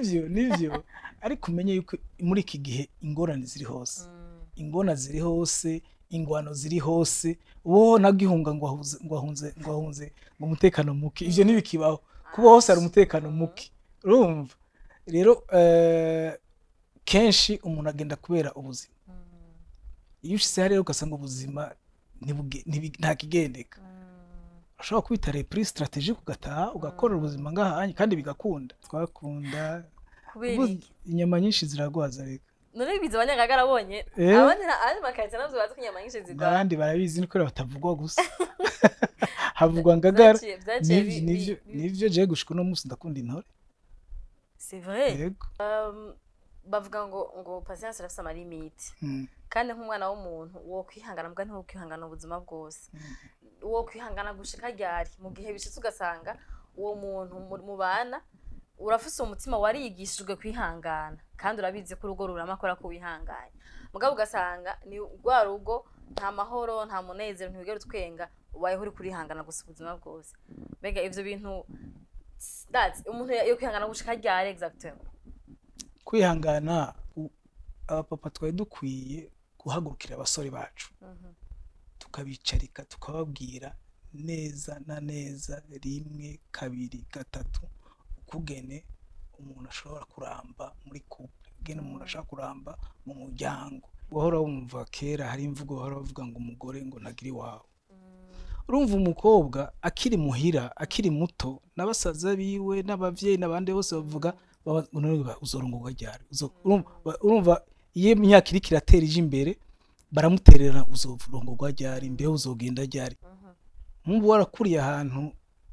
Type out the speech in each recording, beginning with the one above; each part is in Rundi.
nivyo nivyo ariko umenye yuko muri iki gihe ingorane ziri hose ingona ziri hose ingwano ziri hose wo nagihunga ngo ahuze ngo ahunze ngo ahunze ngo umutekano muke ivyo ntibikibaho kuba hose hari umutekano muke urumva rero eh, kenshi umuntu agenda kubera ubuzima iyo ushize hariya ugasanga ubuzima ntibuge- ntibi- nta kigendeka ushobora kwita repri strategique ugataha ugakorera ubuzima ngahanye kandi bigakunda twakunda kubera ubu iki inyama nyinshi ziragwaza reka none biza abanyagagara abonye Eh? abandi na- abandi makarita navyo bazi ko inyama nyinshi zigwa n'abandi barabizi ni kubera batavugwa gusa havugwa ngagara Vyaciye- vyaciye Nivyo- bi- nivyo bi- bi- nivyo jewe gushika uno munsi ndakunda intore c'est vrai yego Um, bavuga ngo ngo patience irafise amalimiti Mm. kandi nk'umwana w'umuntu wo kwihangana mbwa ntiwo kwihangana ubuzima bwose wo kwihangana gushika ryari mu gihe bishitse ugasanga uwo muntu mu- mubana urafise umutima warigishijwe kwihangana kandi urabizi ko urugo rurama akora ko wihanganye mugabo ugasanga ni rwa rugo nta mahoro nta munezero ntiwigera utwenga ubayeho uri kurihangana gusa ubuzima bwose mbega ivyo bintu that's umuntu yo kwihangana gushika ryari exactement kwihangana u- abapapa twari dukwiye guhagurukira abasore bacu tukabicarika tukababwira neza na neza rimwe kabiri gatatu ukugene umuntu ashobora kuramba muri couple ukugene umuntu ashobora kuramba mu muryango wahora wumva kera hari imvugo bahora bavuga ngo umugore ngo nagire iwawe urumva umukobwa akiri muhira akiri muto n'abasaza biwe n'abavyeyi n'abandi bose bavuga baba- none ba- uzorongorwa ryari Uzo- urumva ba- urumva iyo imyaka iriko iratera ije imbere baramuterera uzorongorwa ryari mbeho uzogenda ryari nkumva warakuriye ahantu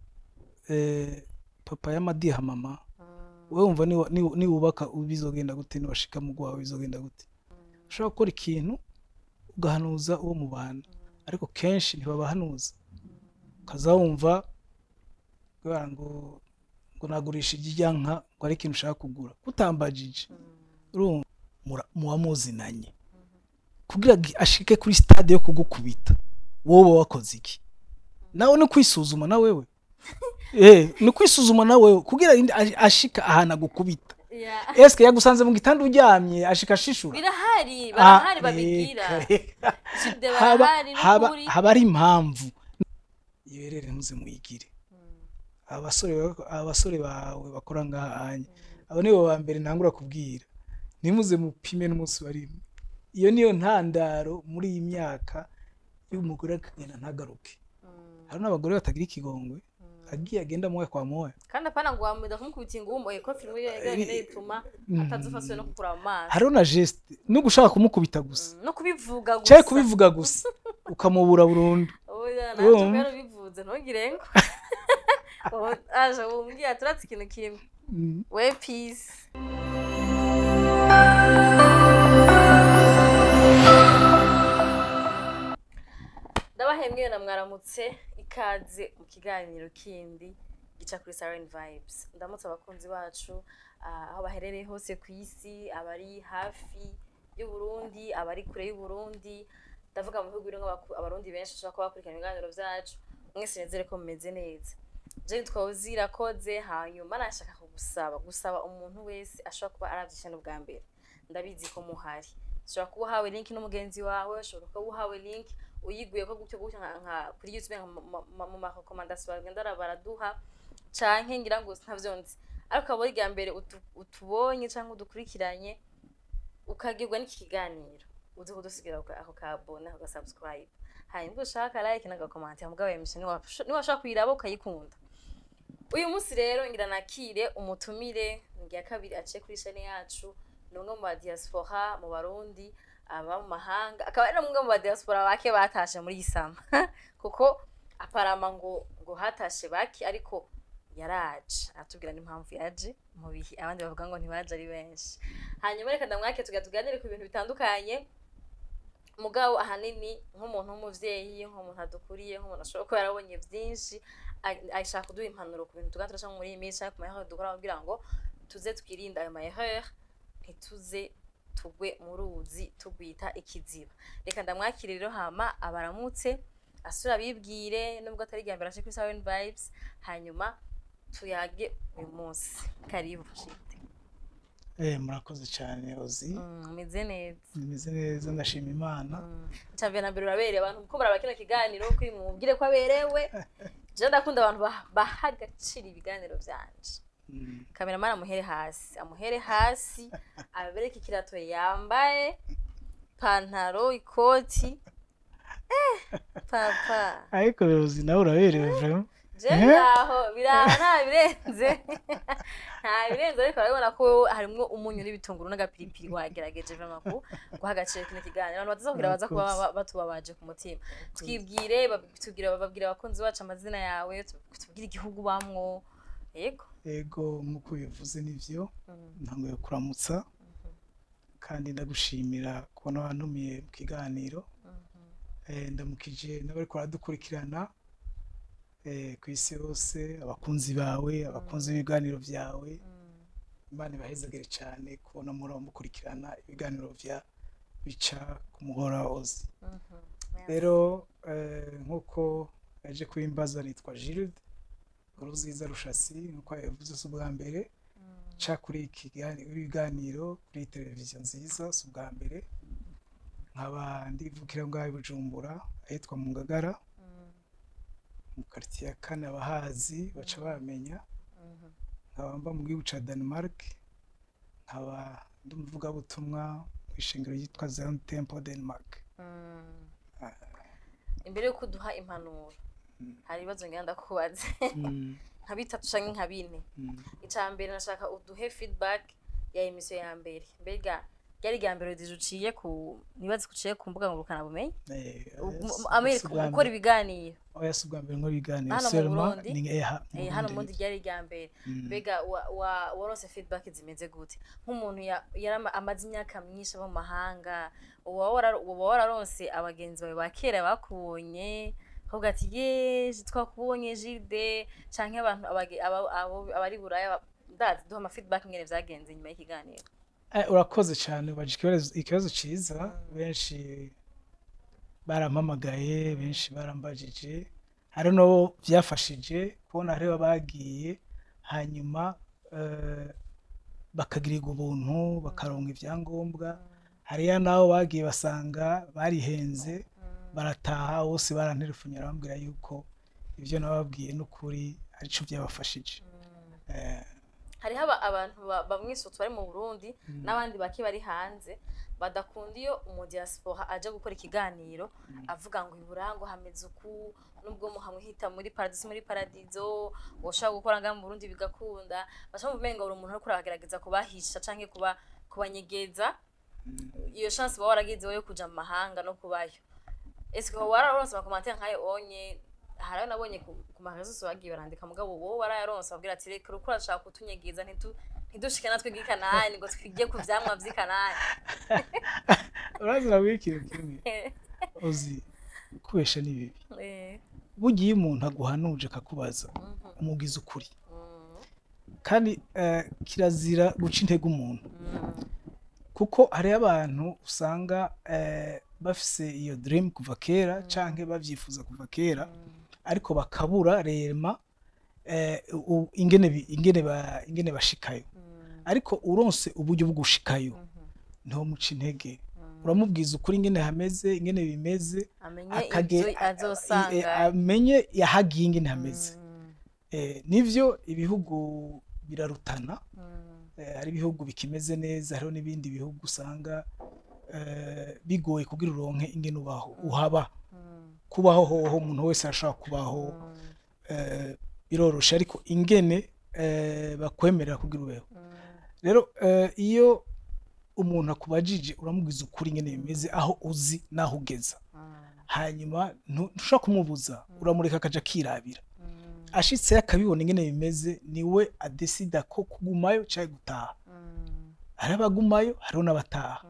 eh, papa y'amadiha mama wewe wumva niwa- niwa- niwubaka bizogenda gute niwashika mu gwawe bizogenda gute ushobora gukora ikintu ugahanuza uwo mubana ariko kenshi ntibabahanuza ukaza wumva kubera ngo ngo nagurisha iryanka ngo ari ikintu ushaka kugura utambajije urumva mura- muba muzinanye kugira ngo ashike kuri stade yo kugukubita wowe uba wakoze iki nawe ni kwisuzuma na wewe eh ni kwisuzuma na wewe kugira indi- ash- ashika ahantu agukubita yeah. eske yagusanze mu gitanda uryamye ashika ashishura birahari Ah, barahari babigira reka, reka. Sibde haba barahari haba n'ukuri haba ari impamvu iyo rero muze muyigire abasore bako- abasore bawe bakora ngahanye abo nibo ba mbere ntangura kubwira nimuze mupime n'umunsi wa rimwe iyo niyo ntandaro muri iyi myaka y'umugore akagenda ntagaruke hari n'abagore batagira ikigongwe agiye agenda moya kwa moya kandi apana ngo wamwida kumukubita ingumbo ko filime yonyine ituma atazofaswe no kukura mu maso hariho na geste no gushaka kumukubita gusa no kubivuga gusa cyangwa kubivuga gusa ukamubura burundu oya Urumva? nanjye rero bivuze ntugire ngo Ubu aje umbwira turatse ikintu kimwe Mm. we peace ndabahembwe na mwaramutse ikaze mu kiganiro kindi gica kuri Siren Vibes ndamutse abakunzi bacu ah, aho baherereye hose ku isi abari hafi y'u Burundi abari kure y'u Burundi ndavuga mu bihugu birimo abaku- abarundi benshi bashobora kuba bakurikirana ibiganiro byacu mwese nizere ko mumeze neza Jane twawuzi irakoze hanyuma nashaka kugusaba gusaba umuntu wese ashobora kuba arabyishe n'ubwa mbere ndabizi ko muhari ushobora kuba uhawe link n'umugenzi wawe ushobora kuba uhawe link uyiguye ko gutyo gutyo nka- nka kuri youtube nka ma- ma- mu marekomandasiyo bagenda baraduha canke ngira ngo ntavyo nzi ariko abo irya mbere utu- utubonye cyangwa udukurikiranye ukagirwa n'iki kiganiro uzi kudusigira ako ka- ako kabone ako gasubscribe hanyuma ubwo ushaka like n'agakomante mugabo yemishe niwashaka kuyiraba ukayikunda uyu munsi rero ngira nakire umutumire ngira kabiri aciye kuri shane yacu ni umwe mu badiaspora mu barundi aba mu mahanga akaba ari umwe mu badiaspora bake batashe muri isama kuko aparama ngo ngo hatashe bake ariko yaraje aratubwira n'impamvu yaje mu bihe abandi bavuga ngo ntibaje ari benshi hanyuma reka ndamwake tuga tuganire ku bintu bitandukanye mugabo ahanini nk'umuntu w'umuvyeyi nk'umuntu adukuriye nk'umuntu ashobora kuba yarabonye vyinshi a- ashaka kuduha impanuro ku bintu tuga turashaka muri iyi minsi canke ku maherere dukora kugira ngo tuze twirinde ayo maherere ntituze tugwe mu ruzi tugwita ikiziba reka ndamwakire rero hama abaramutse asura abibwire nubwo atari irya mbere aje kuri Siren Vibes hanyuma tuyage uyu munsi karibu shite Eh, murakoze cyane ozi Mm, umeze neza nimeze neza ndashima imana icambere na mbere urabereye abantu kuko muraba kino kiganiro kuri mumubwire ko aberewe je ndakunda abantu bah- baha agaciro ibiganiro vyanje Mm, kameramani amuhere hasi amuhere hasi abereke ikirato yambaye pantaro ikoti eh papa ariko ozi nawe uraberewe vraiment je biraho biraho nta birenze nta birenze ariko urabibona ko harimwo umunyu n'ibitunguru n'agapiripiri wagerageje vraiment ku guha agaciro kino kiganiro abantu batazakubwira baza kuba Murakoze. ba- batubabaje ku mutima twibwire bab- tubwire bababwire abakunzi bacu amazina yawe tu- tubwire igihugu bamwo yego ego nk'uko bivuze nivyo Mm. ntanguye kuramutsa kandi ndagushimira kubona wantumiye mu kiganiro Eh, ndamukije n'abariko baradukurikirana eh, ku isi yose abakunzi bawe abakunzi b'ibiganiro vyawe imana ibahezagire cyane kubona muri mukurikirana ibiganiro vya bica ku muhora ozi rero eh, nk'uko yaje kubimbaza nitwa Gilde Uruziza Rushasi nk'uko yabivuze si ubwa mbere ca kuri iki gani- ibiganiro kuri televiziyo nziza si ubwa mbere nkaba ndivukira ngaho i Bujumbura ahitwa mu Ngagara mu quartier ya kane abahazi baca bamenya nkaba mba mu gihugu ca Denmark nkaba ndi umuvugabutumwa mu ishengero ryitwa Zion Temple Denmark imbere yuko uduha impanuro hari ibibazo ngira ndakubaze Mm, nka bitatu canke nka bine mm. ica mbere nashaka uduhe feedback ya emisiyo ya mbere mbega ryari irya mbere rije uciye ku nibazi ko uciye ku mbuga ngurukana bumenyi Eh, U- eh, mu- si- amerika si ubwa gukora mbere- ibiganiro oya si ubwa mbere nkora ibiganiro Hano mu seulement Burundi? ni eh, ha- mu Eh, hano Burundi. mundi ryari irya mbere Mm. mbega wa- wa- waronse feedback zimeze gute nk'umuntu ya- yari ama- amaze imyaka myinshi aba mu mahanga uba wara- uba wararonse abagenzi bawe ba kera bakubonye kavuga ati yeje twakubonye jilde canke abantu abage- aba- abo- abari buraya ba- ndazi duha ama feedback ngene vyagenze nyuma y'ikiganiro Eh, urakoze cyane ubaje ikibazo ikibazo ciza benshi barampamagaye benshi barambajije hari n'abo byafashije kubona hariho bagiye hanyuma eh, bakagirirwa ubuntu bakaronka ibyangombwa hariya n'abo bagiye basanga barihenze barataha bose baranterefonye barambwira yuko ibyo nababwiye n'ukuri arico byabafashije Eh, hariho aba- abantu ba- bamwe sotu bari mu burundi n'abandi bake bari hanze badakunda iyo umudiaspora aje gukora ikiganiro avuga ngo iburango hameze uku nubwo muhamuhita muri paradisi muri paradizo woshobora gukora ngaha mu burundi bigakunda baca mu umenga buri umuntu ariko aragerageza kubahisha canke kuba kubanyegeza iyo chance baba waragize yo kuja mu mahanga no kubayo ese ko wararonse amakomantere nk'ayo onye hari ayo nabonye ku ku marezo bagiye barandika mugabo wowe warayaronse babwira ati reka uriko urashaka kutunyegeza ntitu ntidushike natwe bw'ikanani ngo twige ku vyamwa vy'ikanani urazira ikintu kimwe uzi kubesha ni bibi Eh, bugiye iyo umuntu aguhanuje akakubaza mhm, umubwiza ukuri mhm, kandi eh, kirazira guca intege umuntu mhm, kuko hariho abantu usanga eh, bafise iyo dream kuva kera canke bavyifuza kuva kera ariko bakabura rema eh, u- ingene bi- ingene ba- ingene bashikayo mhm, ariko uronse uburyo bwo gushikayo mhm, ntomuca intege mhm. uramubwiza ukuri ingene hameze ingene bimeze amenye akage- ivyo azosanga eh, amenye yahagiye ingene hameze Mhm, Eh, nivyo ibihugu birarutana mhm, eh, hari ibihugu bikimeze neza hariho n'ibindi bihugu usanga eh, bigoye kugira uronke ingene ubaho uhaba mhm, kubaho hoho umuntu wese arashobora kubaho mhm, eh, biroroshe ariko ingene eh, bakwemerera kugira ubeho mhm. rero eh, iyo umuntu akubajije uramubwiza ukuri ingene bimeze aho uzi n'aho ugeza hanyuma ntu- ntushobora kumubuza uramureka akaja akirabira ashitseyo akabibona ingene bimeze niwe adesida ko kugumayo canke gutaha hari abagumayo hariho n'abataha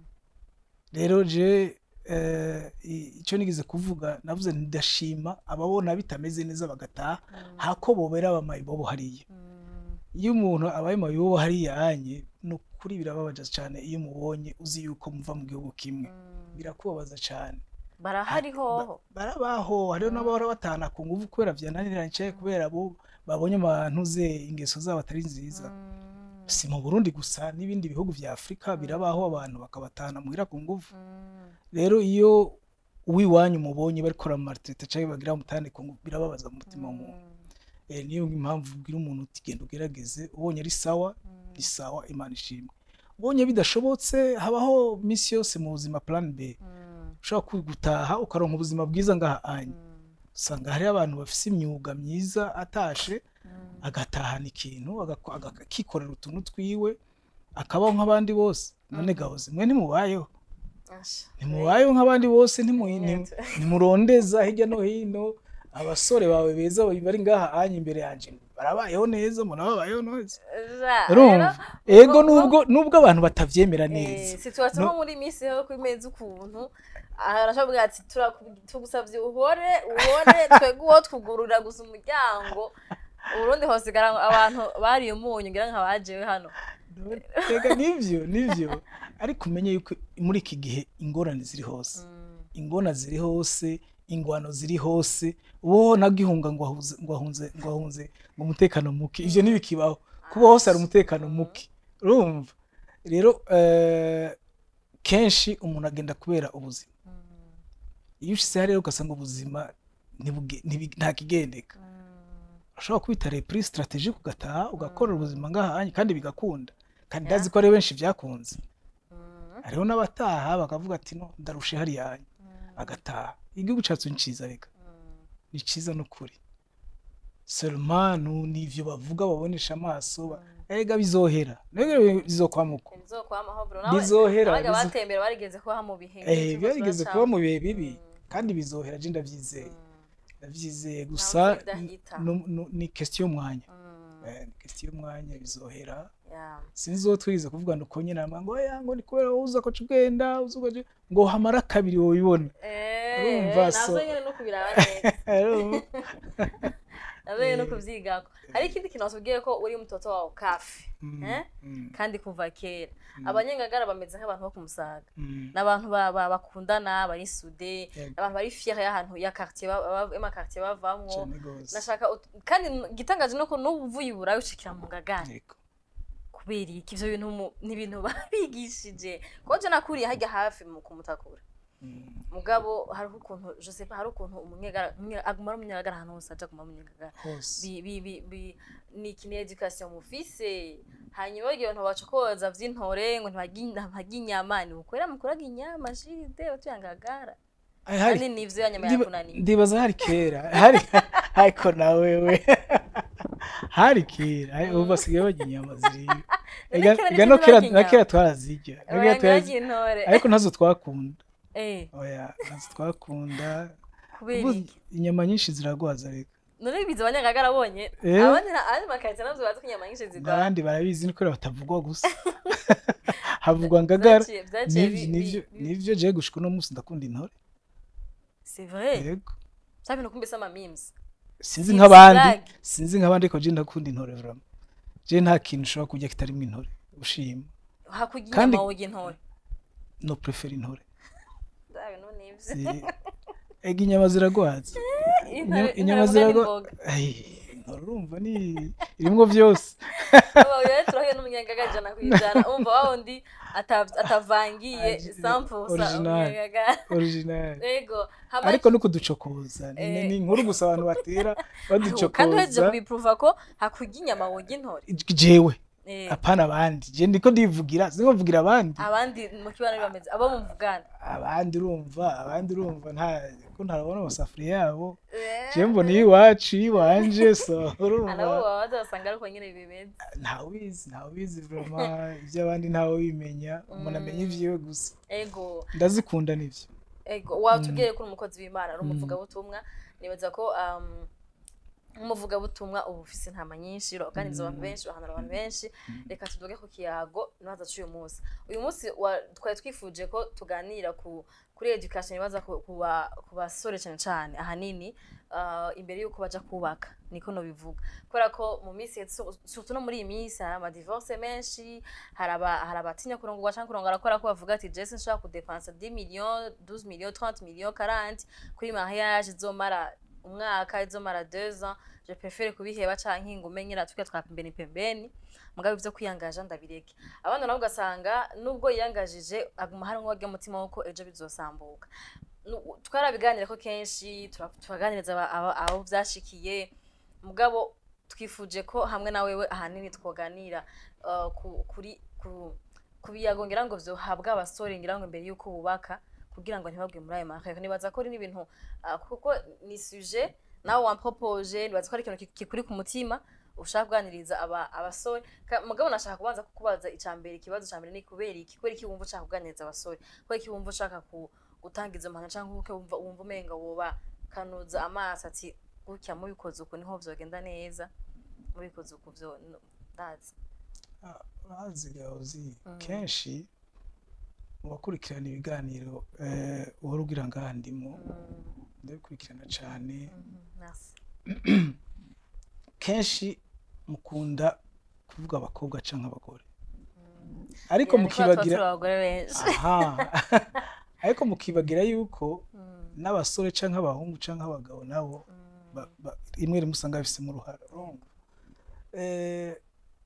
rero je eh, i- ico nigeze kuvuga navuze nti ndashima ababona bitameze neza bagataha hako bobera abamayibobo hariya iyo umuntu abaye mayibobo hariya anye ni ukuri birababaza cane iyo umubonye uzi yuko muva mu gihugu kimwe birakubabaza cane barahari hoho barabaho hariho n'abahora batahana ku nguvu kubera vyananiranye canke kubera bo babonye abantu ze ingeso zabo atari nziza si mu burundi gusa n'ibindi bihugu vya afurika birabaho abantu bakabatahana muhira ku nguvu Mm. rero iyo uwiwanyu mubonye bariko baramumartirete canke bagira mutahane ku nguvu birababaza mu mutima w'umuntu Mm. Eh, niyo impamvu ubwira umuntu uti genda ugerageze ubonye ari sawa Mm. ni sawa imana ishimwe ubonye bidashobotse habaho misi yose mu buzima plan b Mm. ushobora gutaha ukaronka ubuzima bwiza ngaha anya Mm. usanga hariho abantu bafise imyuga myiza atashe Mm. agatahana ikintu agako- aga- akikorera utuntu twiwe akabaho nk'abandi bose none gahoze mwe ntimubayeho Asha. ntimubayeho nk'abandi bose ntimu- Nyine ntimu- tu- ntimurondeza hirya no hino abasore bawe beza bari ngaha anya imbere yanje barabayeho neza murababayeho neza Ja, urumva rero, ego ubwo- nubwo nubwo abantu batavyemera Eh, neza situation No- nko muri misi ho kwimeza ukuntu arashobora ati "Turaku- tugusavye uhore uhore twebwe uwo twugurura gusa umuryango uburundi hosigara abantu bariye umunyu ngira nka bajewe hano ega nivyo nivyo ariko umenye yuko muri iki gihe ingorane ziri hose Mm, ingona ziri hose ingwano ziri hose uwo nagihunga ngo ahuze ngo ahunze ngo ahunze ngo umutekano muke ivyo ntibikibaho kuba hose hari umutekano muke urumva rero eh, kenshi umuntu agenda kubera ubuzima mm, iyo ushize hariya ugasanga ubuzima ntibuge- ntibi- nta kigendeka mm. ushobora kubita repri strategique ugataha ugakorera ubuzima ngahanye kandi bigakunda kandi Yeah. ndazi ko ari benshi byakunze Mm, hariho n'abataha bakavuga ati no ndarushe hariya hanye mm, agataha igihugu cyacu ni ciza reka mm. ni ciza n'ukuri seulement nu- nivyo bavuga babonesha amaso ba- erega bizohera nege bizokwamuka Ntibizokwamaho bro. Bizohera, Abaga bizo- batembera barigeze kuba mu bihe eh nk'ivyo byarigeze tuba kuba mu cama. bihe bibi Mm, kandi bizohera je ndavyizeye mm, ndavyizeye Ntawe gusa uzi ibidahita. nu- nu- ni question y'umwanya mm, Eh, ni question y'umwanya bizohera yeah. sinzi uwo twize kuvuga ngo uko nyine ama ngo ya ngo ni kubera wowe uza koca ubwenda uza ugaca ngo hamara kabiri wobibona Eh, Urumva, nazo so- nyene no kubiraba neza Urumva? nazo nyene no kuvyigako hari ikindi kintu watubwiye ko uri mutoto wawe kafi Mm, eh? mm, kandi kuva kera Mm. abanyengagara bameze nk'abantu bo kumusaga mm. n'abantu ba- ba- bakundana bari sude Yego. abantu bari fiere y'ahantu ya quartier ba- ba- y'amakartier bavamwo Cane gose. nashaka ut- kandi n- igitangaje nuko n'ubu uvuye i burayi ucikira mu ngagara Yego. kubera iki ivyo bintu mu- ni ibintu babigishije kuko je nakuriye harya hafi mu kumutakura Mm, mugabo hariho ukuntu je sais pas hari ukuntu umunyegara umunye- aguma ari umunyegara ahantu hose aja aguma ari umunyegara hose bi, bi, bi, bi, ni ikintu education mufise hanyuma igihe abantu baca koza vy'intore ngo ntibarya inyama ni ukwera mukuraga inyama jide utuyangagara Ai, hari- kandi nivyo yanyama ndiba- yakunaniye ndibaza hari kera hari ariko nawewe hari kera hari- ubu basigaye barya inyama ziriyo None Ega- kera ega nibyo no kera barya na inyama. kera twarazirya Na kera Oya, twarazirya. ntibagire intore ariko ntazo twakunda Eh, oya ntazo twakunda kubera Ubu iki inyama nyinshi ziragwaza reka none bize abanyagagara bonye Eh. abandi na- abandi makarita navyo bazi ko inyama nyinshi zigwa abandi barabizi ni kubera batavugwa gusa havugwa ngagara Vyaciye- vyaciye Nivyo- bi- nivyo bi- nivyo jewe gushika uno munsi ndakunda intore c'est vrai yego ça bintu kumbe sama memes sinzi Si nk'abandi flag. sinzi nk'abandi ariko je ndakunda intore vraiment je nta kintu ushobora kurya kitarimo intore ushima hakurya Kandi- inyama woga intore no prefer intore Vya bintu nivyo Si- ega inyama ziragwaza Intore- Inyama- intore inyama vuga ni ziragwa imboga. Ai, intore urumva ni irimwo vyose rero turahuye n'umunyagaga ijana ku ijana umva wa wundi ata- atavangiye Agi- sampusa original. umunyagaga original yego hama- ariko no kuducokoza ni Eh. ni inkuru gusa abantu batera kandi uhejeje baducokoza kubipuruva ko hakurya inyama woga intore jewe Eh, apana abandi je ndiko ndivugira sinkovugira abandi abandi mu kibano bameze abo muvugana abandi urumva abandi urumva nta ko ntarabona amasafuriya yabo Eh, je mbona iyiwacu iyiwanje so nabo urumva baba bazasanga ariko nyine bimeze ntawubizi ntawubizi vrema iby'abandi ntawe bimenya umuntu amenya ivyiwe gusa ego ndazikunda nivyo ego watubwiye ko uri umukozi w'imana ari umuvugabutumwa nibaza ko um, nk'umuvugabutumwa uba ufise intama nyinshi uraganiriza abantu benshi urahanura abantu benshi reka tuvuge ku kiyago nibaza c'uyu munsi uyu munsi wa- twari twifuje ko tuganira ku kuri education ibaza ku ku ba- ku basore cyane cyane ahanini uh, imbere y'uko baja kubaka niko nobivuga kubera ko mu minsi ya- su- surtout no muri iyi minsi hari amadivorce menshi hari aba- hari abatinya kurongorwa canke kurongora kubera ko bavuga ati jese nshobora kudepansa 10 millions 12 millions 30 millions 40 kuri mariage izomara umwaka izomara 2 ans je prefere kubiheba canke ngo umenye ratubwira twa pembeni pembeni mugabo ivyo kwiyangaja ndabireke abandi nabo ugasanga nubwo yiyangajije aguma hari nk'uwagira umutima wuko ejo bizosambuka Nu- twarabiganira ko kenshi tura- turaganiriza aba- aba- abo vyashikiye mugabo twifuje ko hamwe na wewe ahanini twoganira uh, ku- kuri ku ku biyago ngira ngo vyohabwa abasore ngira ngo imbere yuko bubaka kugira ngo ntibabwe muri ayo mahaka nibaza ko ari n'ibintu uh, kuko ni sujet nawe wampropoje nibaza ko ari ikintu ki- kikuri ku mutima ushaka kuganiriza aba abasore Ka- mugabo nashaka kubanza kukubaza icambere ikibazo ca mbere ni kubera iki kubera iki wumva ushaka kuganiriza abasore kubera iki wumva ushaka ku gutanga izo mpano canke kuko wumva wumva umenga woba kanuza amaso ati gutya mubikoze uku niho vyogenda neza mubikoze uku vyo no- ndazi urazi gahozi Mm. kenshi mu bakurikirana ibiganiro eh, uhora ugira ngaha ndimo Mm, ndabikurikirana cane mhm, merci. kenshi mukunda kuvuga abakobwa canke abagore Mm. ariko Yani ko tuba turi mukibagira abagore benshi aha ariko mukibagira yuko Mm, n'abasore canke abahungu canke abagabo nabo mm, ba- ba- rimwe rimwe usanga bafisemo uruhara urumva Eh,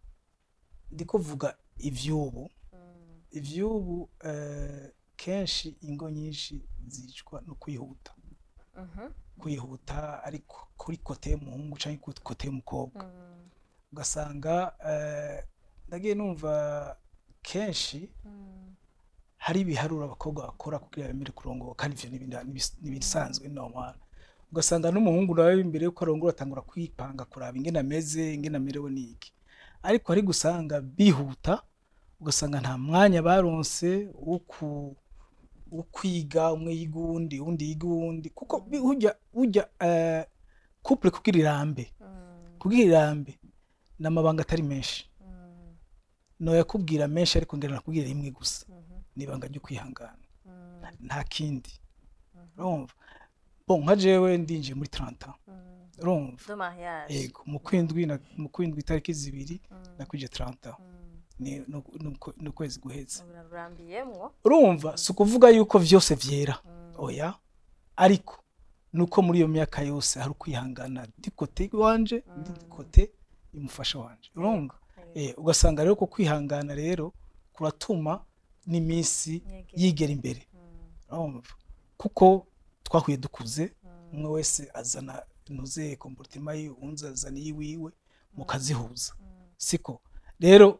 ndiko vuga ivy'ubu mm, ivy'ubu eh, kenshi ingo nyinshi zicwa no kwihuta mhm, kwihuta ariko kuri kote y'umuhungu canke kuri kote y'umukobwa mm, ugasanga eh, ndagiye numva kenshi mm, hari ibiharuro abakobwa bakora kugira bemere kurongoka kandi ivyo n'ibindi- n'ibis- n'ibisanzwe normal ugasanga n'umuhungu nawe imbere yuko arongora atangura kwipanga kuraba ingene ameze ingene amerewe n'iki ariko hari gusanga bihuta ugasanga nta mwanya baronse wo ku wo kwiga umwe yiga uwundi uwundi yiga uwundi kuko bi- burya burya eh, couple kugira irambe mm, kugira irambe ni amabanga atari menshi mm, noyakubwira menshi ariko ngera nakubwira rimwe gusa mhm, ni ibanga ryo kwihangana mm, nta kindi mhm, urumva bon nka jewe ndinjiye muri 30 ans mm. urumva de mariage yego mu kwindwi na- mu kwindwi itariki zibiri Mm, nakwije 30 ans mm. ni ni- ni uku- ni ukwezi guheze urarurambiyemwo urumva si ukuvuga yuko vyose vyera Mm, oya ariko nuko muri iyo myaka yose hari ukwihangana ndi kote wanje ndi Mm. kote y'umufasha wanje urumva yego, eh ugasanga rero ko kwihangana rero kuratuma n'iminsi yegera. yigera imbere Mm, urumva kuko twahuye dukuze mm, umwe wese azana ntuze komportima yiwe uwundi azana iyiwiwe mukazihuza mm, siko rero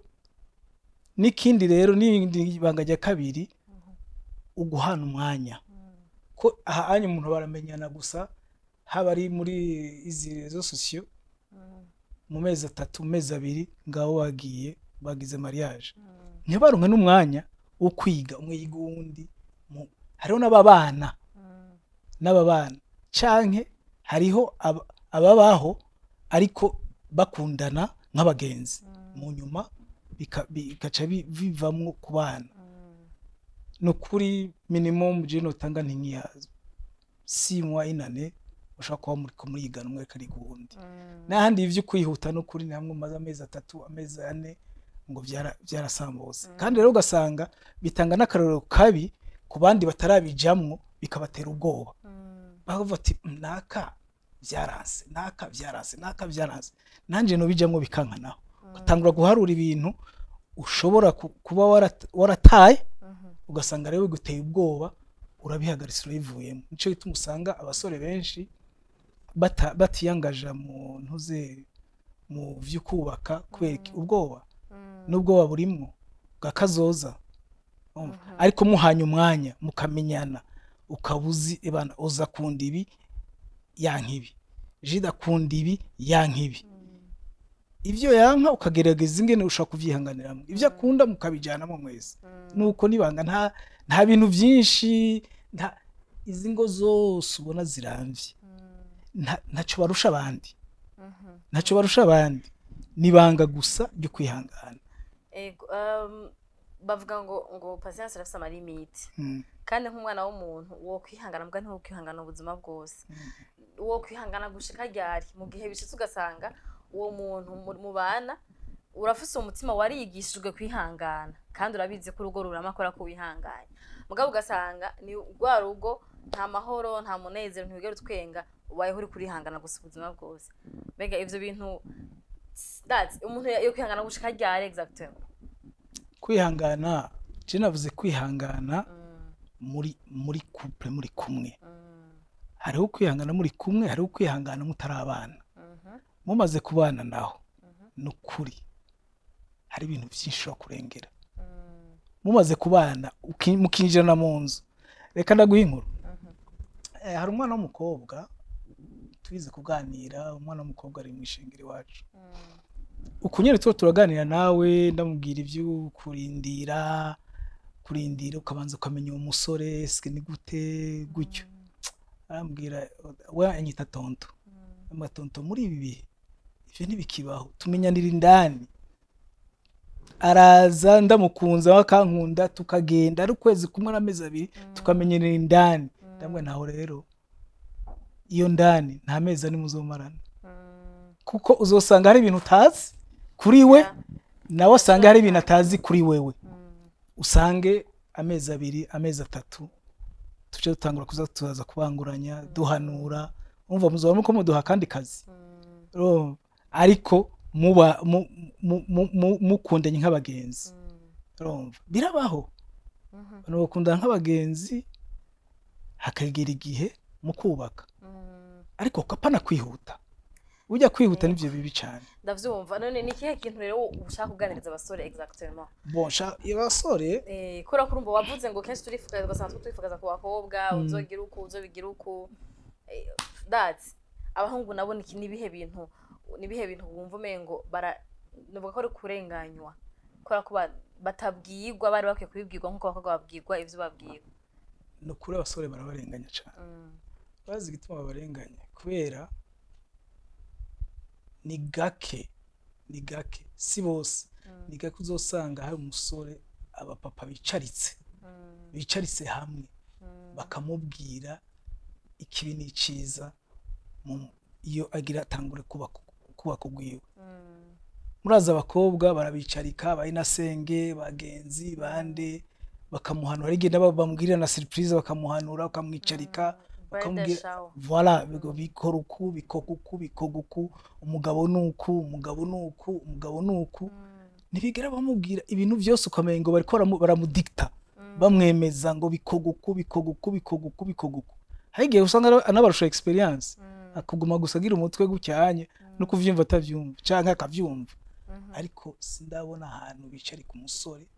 n'ikindi rero n'irindi banga rya kabiri mhm, uguhana umwanya mm, ko aha anya umuntu baramenyana gusa haba ari muri izi rezo sosiyo mm, mu mezi atatu mu mezi abiri ngaho wagiye bagize mariage mm, ntibaronke n'umwanya wo kwiga umwe yiga uwundi mu- hariho n'ababana mm, n'ababana canke hariho aba- ababaho ariko bakundana nk'abagenzi mm, mu nyuma bika- bikaca bi- bivamwo ku bana mm, ni ukuri minimum je notanga ni nk'iya si mwa inane ushobora kuba muri kumurigana umwe ariko ariga uwundi mm, n'ahandi ivyo kwihuta no kuri ni hamwe maze amezi atatu amezi ane ngo vyara- vyarasambutse Mm. kandi rero ugasanga bitanga n'akarorero kabi ku bandi batarabijamwo bikabatera ubwoba mm, bavuga ati "Mm, naka vyaranse naka vyaranse naka vyaranse nanje nobijamwo bikankanaho utangura guharura ibintu ushobora ku- kuba warat- warataye mhm, ugasanga rero biguteye ubwoba urabihagaritse urabivuyemo nico gituma usanga abasore benshi bata- batiyangaja mu ntuze mu vyo kubaka kubera iki? Mm. ubwoba mm, n'ubwoba burimwo bwa kazoza Urumva? Mhm. ariko muhanye umwanya mukamenyana ukaba uzi ebana uza kunda ibi yanka ibi jida akunda ibi yanka ibi mm, ivyo yanka ukagerageza ingene ushaka kuvyihanganiramo ivyo Mm. akunda mukabijanamo mwese mm, nuko nibanga nta nta bintu vyinshi nta izi ngo zose ubona ziramvye mm, nta- ntaco barusha abandi mhm. ntaco barusha abandi nibanga gusa ryo kwihangana Ego, um, bavuga ngo ngo patience irafise amalimiti Mm, kandi nk'umwana w'umuntu wo kwihangana mbwa ntiwo kwihangana ubuzima bwose wo kwihangana gushika ryari mu gihe bishitse ugasanga uwo muntu mu- mubana urafise umutima warigishijwe kwihangana kandi urabizi ko urugo rurama akora ko wihanganye mugabo ugasanga ni rwa rugo nta mahoro nta munezero ntiwigera utwenga ubayeho uri kurihangana gusa ubuzima bwose mbega ivyo bintu that's umuntu yo kwihangana gushika ryari exactement kwihangana je navuze kwihangana Mm, muri muri couple muri kumwe mm, hariho kwihangana muri kumwe hariho kwihangana mutarabana mhm, mumaze kubana naho mhm, ni ukuri hari ibintu byinshi ushobora kurengera mm, mumaze kubana uki- mukinjirana mu nzu reka ndaguha inkuru mhm, Eh, hari umwana w'umukobwa tubize kuganira umwana w'umukobwa ari mu ishengero iwacu mm, uku nyine tuba turaganira nawe ndamubwira ibyo kurindira kurindira ukabanza ukamenya uwo musore sike ni gute gutyo arambwira we anyita tonto mm, amatonto muri ibi bihe ivyo ntibikibaho tumenyanira indani araza ndamukunze we akankunda tukagenda ari ukwezi kumwe n'amezi abiri tukamenyanira indani ndamwe naho rero iyo ndani nta mezi ari muzomarana mm, kuko uzosanga hari ibintu utazi kuri we yeah, nawe asanga hari ibintu atazi kuri wewe mm, usange amezi abiri amezi atatu tuje dutangura kuza tuzaza kubanguranya duhanura umva muzoba muko muduha kandi kazi mm, Urumva? ariko muba mu- mu- mu- mu- mukundanye nk'abagenzi mm, urumva birabaho mhm, abantu bakundana nk'abagenzi hakagera igihe mu kubaka mm. ariko kapana kwihuta ujya kwihuta nivyo bibi cyane ndavyumva none ni ikihe kintu rero ushaka kuganiriza abasore exactement bonsha abasore Eh, kubera ko urumva wavuze ngo kenshi turifuza ugasanga twifuza ku bakobwa Mm. uzogira uku uzobigira uku Eh, that abahungu nabo ni nibihe bintu nibihe bintu wumva umengo bara nuvuga ko ari kurenganywa kubera ko ba- batabwirwa bari bakwiye kubibwirwa nk'uko abakobwa babwirwa ivyo babwirwa ni ukuri abasore barabarenganya cyane Mm, bazi igituma babarenganya kubera ni gake ni gake si bose mm, ni gake uzosanga hari umusore abapapa bicaritse mm, bicaritse hamwe mm, bakamubwira ikibi n'iciza mu- iyo agira atangure kubaka kubaka ugwiwe mm, murazi abakobwa barabicarika bayinasenge bagenzi bande bakamuhanura hari igihe nabo bamubwirira na surprise bakamuhanura bakamwicarika birthday bakamubwira shower. voila bigo bikora uku bikoga uku bikoga uku umugabo ni uku umugabo ni uku umugabo ni uku Mm, ntibigera bamubwira ibintu byose ukamenya ngo bariko baramu- baramudikta mm, bamwemeza ngo bikoga uku bikoga uku bikoga uku bikoga uku hari igihe usanga ara- anabarusha experience mm, akuguma gusa agira umutwe gucyanye no kuvyumva atavyumva canke akavyumva mhm, ariko sindabona ahantu bicara ku musore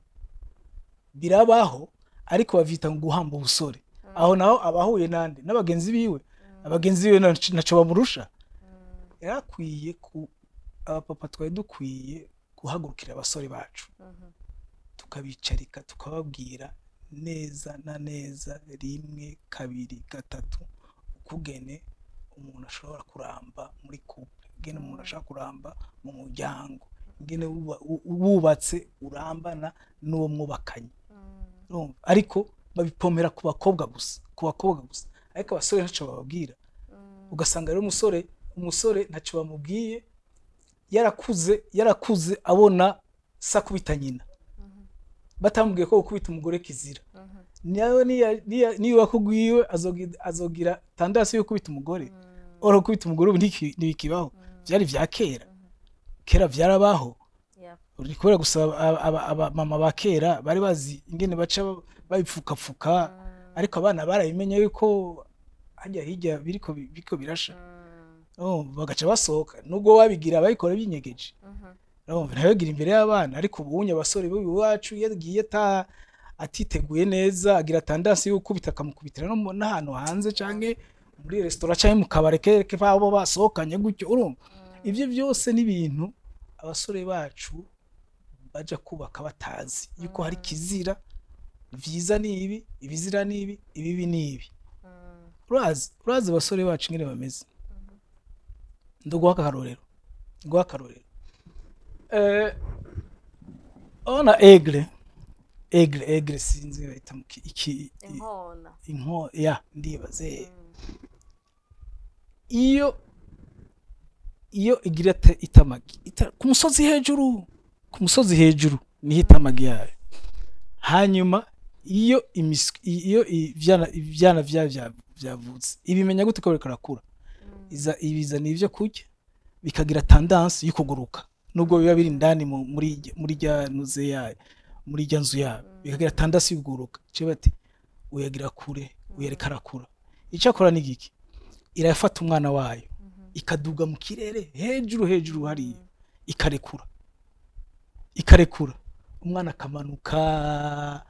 birabaho ariko bavyita ngo guhamba ubusore aho naho abahuye nande n'abagenzi biwe abagenzi biwe nac- naco bamurusha mm, yarakwiye ku abapapa twari dukwiye guhagurukira abasore bacu mhm, tukabicarika tukababwira neza na neza rimwe kabiri gatatu ukugene umuntu ashobora kuramba muri couple ingene umuntu ashobora kuramba mu muryango ingene wuba- wu- wubatse urambana n'uwo mwubakanye mm, urumva ariko babipomera ku bakobwa gusa ku bakobwa gusa ariko abasore ntacyo bababwira mm, ugasanga rero umusore umusore ntacyo bamubwiye yarakuze yarakuze abona sa kubita nyina mhm, batamubwiye ko gukubita umugore kizira mhm, nawe niya- niya- niyo wakugwiwe azogi- azogira tandasi yo gukubita umugore mm, ora gukubita umugore ubu ntiki- ntibikibaho mm, byari vya kera mhm, kera vyarabaho yeah, uri kubera gusa aba- aba- abamama ba kera bari bazi ingene baca babipfukapfuka mm, ariko abana barabimenya yuko hajya hirya biriko bi- biriko birasha mm, Oh, bagaca basohoka nubwo babigira babikora binyegeje mhm, urumva ntabigira imbere y'abana ariko ubunye abasore b'uyu iwacu iyo agiye ata atiteguye neza agira tandasi yo gukubita akamukubitira no mu- n'ahantu hanze canke muri resitora canke mu kabare kereke babo basohokanye gutyo urumva mm, ivyo byose ni ibintu abasore bacu baja kubaka batazi yuko hari kizira vyiza ni ibi ibizira ni ibi ibibi ni ibi mm, urazi urazi abasore bacu ingene bameze ndaguha akarorero nguha akarorero eh ona egre egre egre sinzi bayita mu ki- iki inkona inko ya ndibaze Mm, iyo iyo igira ite- itamagi ita, ku musozi hejuru ku musozi hejuru niho itamagi yayo hanyuma iyo imis- iyo ivyana ivyana vyayo vya- vyavutse ibimenya gute ko biriko birakura mm, iza ibizana ivyo kurya bikagira tendance yo kuguruka nubwo biba biri indani mu- muri irya- muri rya nuze yayo muri rya nzu yayo bikagira tendance yo kuguruka cyo bati uyagira kure uyareka arakura icyo akora ni giki irafata umwana wayo ikaduga mu kirere hejuru hejuru hariya ikarekura ikarekura umwana akamanuka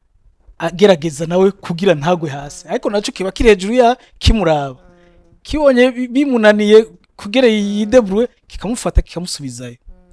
agerageza nawe kugira ntagwe hasi ariko nacyo kiba kiri hejuru ya kimuraba kibonye bi- bimunaniye kugira yideburuwe kikamufata kikamusubizayo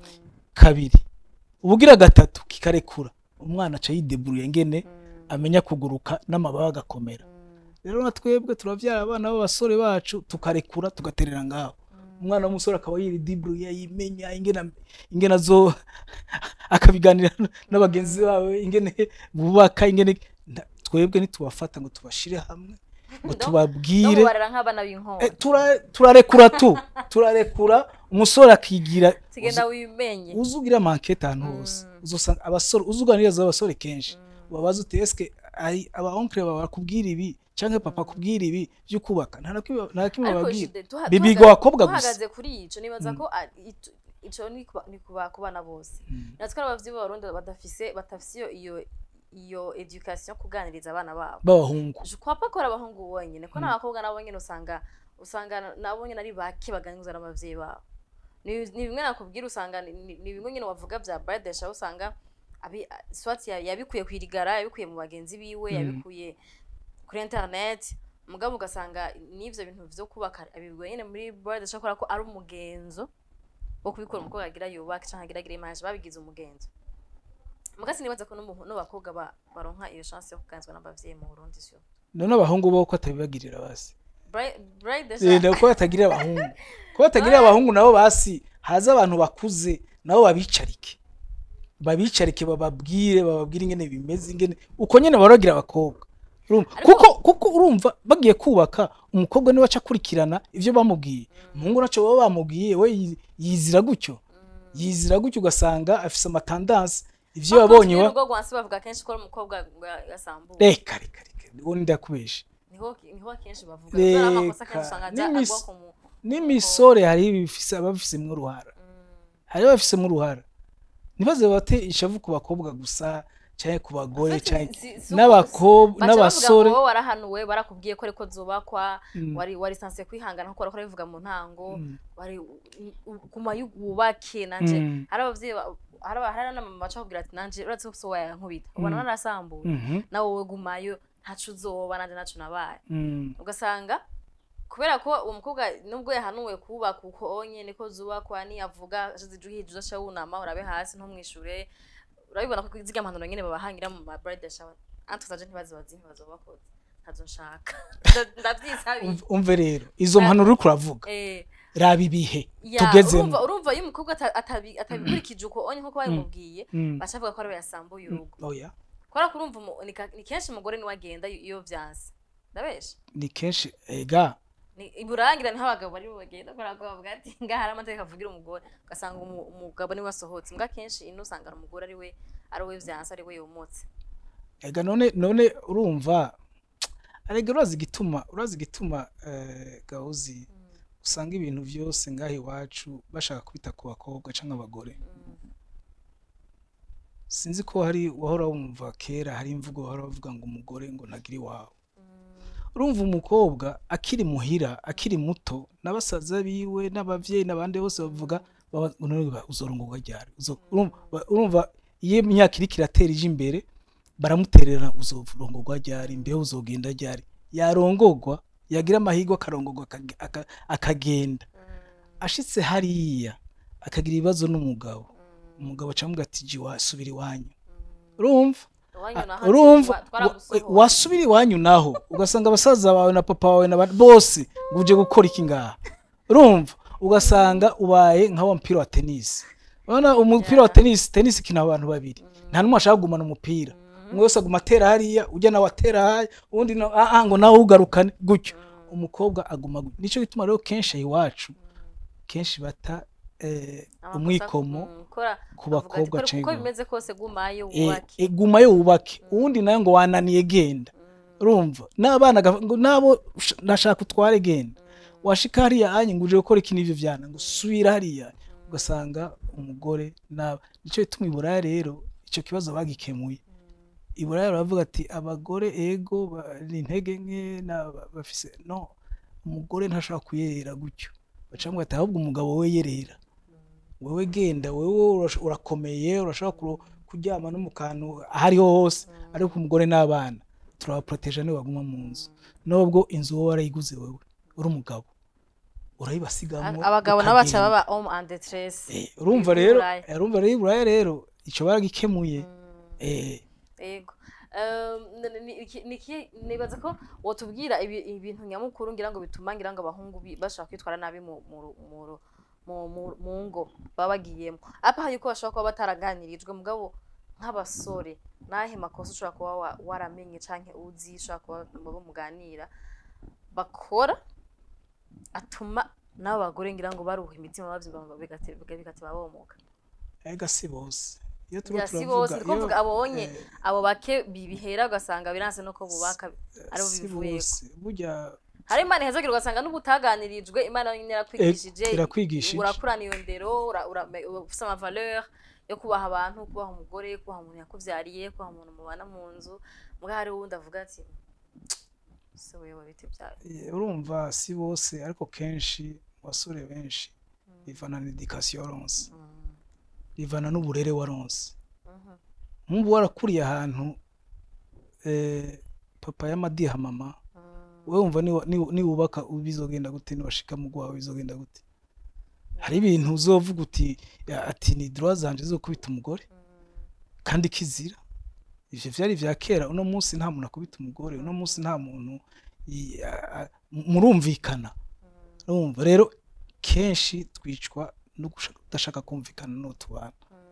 kabiri ubugira gatatu kikarekura umwana aca yideburuye ngene amenya kuguruka n'amababa agakomera rero na twebwe turabyara abana b'abasore bacu tukarekura tugaterera ngaho umwana w'umusore akaba yiridiburuye yimenya ingene ingene azo akabiganira n'abagenzi bawe ingene bubaka ingene nta- twebwe ntitubafata ngo tubashire hamwe ngo No- tubabwire barera nk'abana b'inkora Eh, tura- turarekura tu turarekura umusore akigira tugenda wimenye uzi ugira mankete ahantu hose uzosanga abasore uzi uganiriza abasore kenshi wabaza uti eske ari aba onkle bawe bakubwira ibi canke papa akubwira ibi vyo kubaka nta na kimwe- nta na kimwe ariko bababwira Jude, tuha- Bibiga tuhaga- abakobwa gusa. tuhagaze kuri ico nibaza ko a- itu- ico ni kuba- ni kuba ku bana bose natwe ari abavyeyi b'abarundi badafise badafise iyo iyo iyo education yo kuganiriza abana babo b'abahungu Je crois pas ko ari abahungu bonyene ko n'abakobwa nabo nyene usanga usanga nabo nyene ari bake baganiriza n'abavyeyi babo ni ni bimwe nakubwira usanga ni- ni ni bimwe nyene wavuga vya bradesha usanga abi swat ya- yabikuye kwirigara yabikuye mu bagenzi biwe yabikuye kuri internet mugabo ugasanga n'ivyo bintu vyo kubaka abibwiwe nyene muri bradesha kubera ko ari umugenzo wo kubikora umukobwa agira yubake canke agira agira image babigize umugenzo mugasi nibaza ko n'umu- n'abakobwa ba- baronka iyo chance yo kuganizwa n'abavyeyi mu Burundi sio none abahungu bo ko atabibagirira basi Bri- Bride Eh, Desha- nako batagirira abahungu ko batagirira abahungu nabo basi haza abantu bakuze nabo babicarike babicarike bababwire bababwire ingene bimeze ingene uko nyene barogira abakobwa Urumva? Ariko- kuko kuko urumva bagiye kubaka umukobwa niwe aca akurikirana ivyo bamubwiye umuhungu naco baba bamubwiye we yi- yizira gutyo yizira gutyo ugasanga afise amatandansi ivyo yabonye Bakunze wa urugo rwansi bavuga kenshi ko ari umukobwa nga- yasambuwe reka reka reka uwo ndakubesha niho niho akenshi bavuga kubera amakosa Reka, kenshi usanga ajya n'imis- agwa ku mu n'imisore hari ibifise ababifisemwo uruhara hari ababifisemwo uruhara ntibaze bate ishavu ku bakobwa gusa canke ku bagore Ufite- canke si- si uko- n'abakobwa baca bavuga n'abasore ngo wowe warahanuwe barakubwiye ko ariko zubakwa Mm. wari wari sanse kwihangana nkuko wariko urabivuga mu ntango Mm. wari u- u- guma yu- wubake nanje Mm. hari abavyeyi ba- hari aba- hari n'amama baca bakubwira ati nanje uratse ko so wayankubita ubona narasambuye Mhm. nawe wowe gumayo ntaco uzoba nanje ntaco nabaye Mm. ugasanga kubera ko uwo mukobwa nubwo yahanuwe kubaka uko nyene ko zubakwa niyavuga ashize uhije uzaca wunama urabe hasi ntumwishure urabibona ko zirya mpanuro nyene babahangira mu ma bride shower antwe zaje ntibazibazi ntibazobakoze ntazo nshaka Nda- ndavyisabiye Umv- umve rero izo mpanuro uriko uravuga Eh, raba ibihe ya, tugezemo urumva urumva iyo umukobwa ata- atabi- atabikurikije uko onye nkuko babimubwiye Mm. baca bavuga ko ariwe yasambuye urugo oya kubera ko urumva umu- ni ka- ni kenshi umugore niwe agenda iyo vyanse ndabesha ni kenshi ega ni iburangira niho abagabo bari bugenda kubera ko bavuga ati ngaha hari amategeko avugira umugore ugasanga umu- umugabo niwe asohotse mbwa kenshi ino usanga ari umugore ariwe ariwe vyanse ariwe yomotse ega none none urumva arega urazi igituma urazi igituma eh, gahuzi usanga ibintu vyose ngaha iwacu bashaka kubita ku bakobwa canke abagore sinzi ko hari wahora wumva kera hari imvugo wahora bavuga ngo umugore ngo ntagire iwawe urumva umukobwa akiri muhira akiri muto n'abasaza biwe n'abavyeyi n'abandi bose bavuga baba- ngo none ba- uzorongorwa ryari Uzo- urumva ba- urumva iyo imyaka iriko iratera ije imbere baramuterera uzorongorwa ryari mbeho uzogenda ryari yarongorwa yagira amahirwe akarongorwa akage- aka- akagenda ashitse hariya akagira ibibazo n'umugabo umugabo acamubwira ati ji wasubira iwanyu urumva Iwanyu naho urumva twa- twaragusohoye. wa- wasubira iwanyu naho ugasanga abasaza bawe na papa wawe na ba- bose ngo uje gukora iki ngaha urumva ugasanga ubaye nka wa mupira wa tenisi urabona umupira wa tenisi tenisi ikina abantu babiri nta n'umwe ashaka kugumana umupira umwe wese aguma atera hariya ujya nawe atera hariya uwundi nawe ah ah, ngo nawe ugarukane gutyo umukobwa aguma gutyo nicyo gituma rero kenshi iwacu kenshi bata eh, Amakosa- umwikomo mm, kora- ku avuga ati, bakobwa "Kora- canke uko ku- bimeze kose gumayo Eh, wubake eh, guma yo wubake uwundi nawe ngo wananiye genda urumva n'abana aga- ngo nabo ush- ndashaka utware genda washika hariya anye ngo uje gukora iki n'ivyo vyana ngo subira hariya ugasanga umugore naba nico bituma iburaya rero ico kibazo bagikemuye iburaya baravuga ati abagore ego ba- ni intege nke na- ba- bafise no umugore ntashobora kuyerera gutyo bacamwe ati ahubwo umugabo we yerera wewe genda wewe urash- urakomeye urashobora kuro- kuryama no mu kantu aho ariho hose ariko umugore n'abana turabaproteja niwe baguma mu nzu nubwo inzu wowe warayiguze wewe uri umugabo urayibasigamwo abagabo nabo baca ukagenda. baba homme en détresse Eh, urumva rero Iburaya. eh, urumva rero iburaya rero ico baragikemuye eh yego Um, ni- ni- iki- ni iki- nibaza ko wotubwira ibi- ibintu nyamukuru ngira ngo bituma ngira ngo abahungu bi- bashobora kwitwara nabi mu mu ru- mu ru- mu- mu- mu ngo baba bagiyemo apa yuko bashobora kuba bataraganirijwe mugabo nk'abasore nahe makosa ushobora kuba wa- waramenye canke uzi ushobora kuba mubo muganira bakora atuma n'abo bagore ngira ngo baruha imitima bavyumva bigateba bigateba bomoka ega si bose iyo turiko Ya, si turavuga bose niko iyo- mvuga abonye eh, abo bake bibihera ugasanga biranse no ko bubaka aribo si bivuyeko bose burya hari imana ihezagirwa ugasanga n'ubutaganirijwe imana nyine yarakwigishije Eh, irakwigishije. urakurana iyo ndero ura- ura- uba ufise amavaleur yo kubaha abantu kubaha umugore kubaha umuntu yakuvyariye kubaha umuntu mubana mu nzu muga hari uwundi avuga ati se wewe biti byawe eh, urumva si bose ariko kenshi mu basore benshi bivana na education waronse bivana n'uburere waronse nk'ubu warakuriye ahantu eh, papa y'amadiha mama wewe wumva niwa- niwa- niwubaka bizogenda gute niwashika mu gwawe bizogenda gute hari ibintu uzovuga uti ya- ati ni droit zanje zo kubita umugore kandi kizira ivyo vyari vya kera uno munsi nta muntu akubita umugore uno munsi nta muntu i- a- a- murumvikana urumva rero kenshi twicwa no gushaka- kudashaka kumvikana n'utubana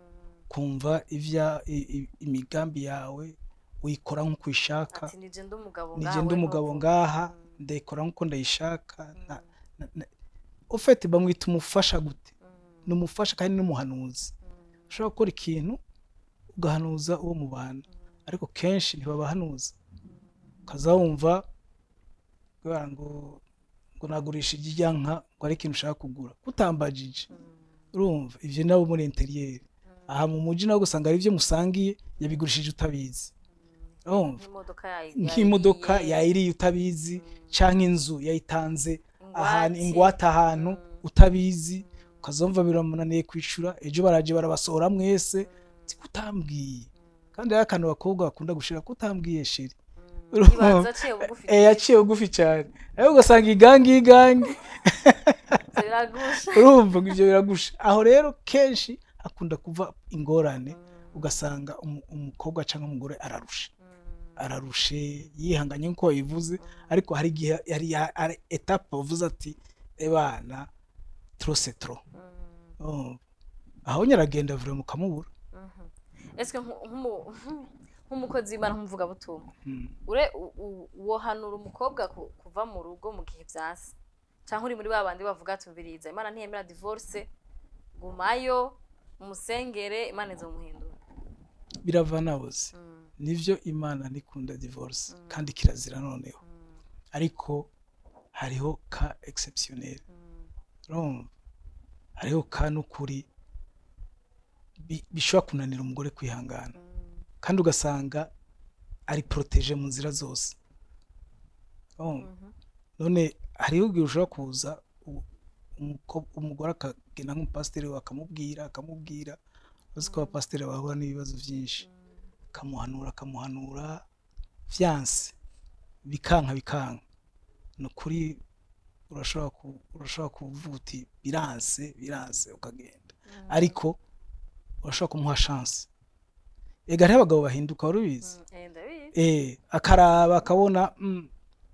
kumva ivya i- i- imigambi yawe uyikora nk'uko uyishaka ati nije ndi umugabo nije ngawe ndi umugabo ntuvuge." ngaha Mm, ndayikora nk'uko ndayishaka na- na- na- ufite bamwita umufasha gute mm, ni umufasha kandi n'umuhanuzi mm, ushobora gukora ikintu ugahanuza uwo mubana ariko kenshi ntibabahanuza ukaza wumva kubera ngo ngo nagurisha irya nka ngo ari ikintu ushaka kugura utambajije mm, urumva ivyo nabo muri interiyeri aha mu muji nawe gusanga hari ibyo musangiye yabigurishije utabizi urumva nk'imodoka yayi- nk'imodoka yayiriye, yayiriye utabizi canke inzu yayitanze ahantu ingwate. ingwate ahantu Mm, utabizi ukazumva biramunaniye kwishura ejo baraje barabasohora mwese ati kutambwiye kandi hari akantu abakobwa bakunda gushira kutambwiye sheri mm, ibanza aciye bugufi eh yaciye bugufi cyane ariko ugasanga igangi igangi ziragusha urumva ngo ivyo biragusha aho rero kenshi hakunda kuva ingorane Mm, ugasanga umu- umukobwa cyangwa umugore ararusha mm, ararushe yihanganye nk'uko wabivuze ariko hari igihe yari hari etape bavuze ati ebana tro c'est trop mm, Oh. aho nyaragenda vure mukamubura mhm. ese nku- nk'umu- nk'umukozi w'imana nk'umuvugabutumwa Mm. ure u- u- wohanura umukobwa ku- kuva mu rugo mu gihe vyase canke uri muri ba bandi bavuga tubiriza imana ntiyemera divorce gumayo umusengere imana izomuhindura birava nabuze Mm, nivyo imana ntikunda divorce Mm. kandi kirazira noneho mm, ariko hariho ka exceptionnel mm, urumva hariho ka n'ukuri bi- bishobora kunanira umugore kwihangana mm, kandi ugasanga ari protege mu nzira zose urumva mhm, none hariho igihe ushobora kuza u- umuko- umugore akagenda nk'umupasiteri we akamubwira akamubwira uzi ko abapasiteri bahura n'ibibazo byinshi mm, akamuhanura akamuhanura vyanse bikanka bikanka ni ukuri urashobora ku- urashobora kuvuga uti biranse biranse ukagenda mm, ariko urashobora kumuha chance ega hariho abagabo bahinduka wari ubizi mm, eh, ndabizi. eh akaraba akabona mm,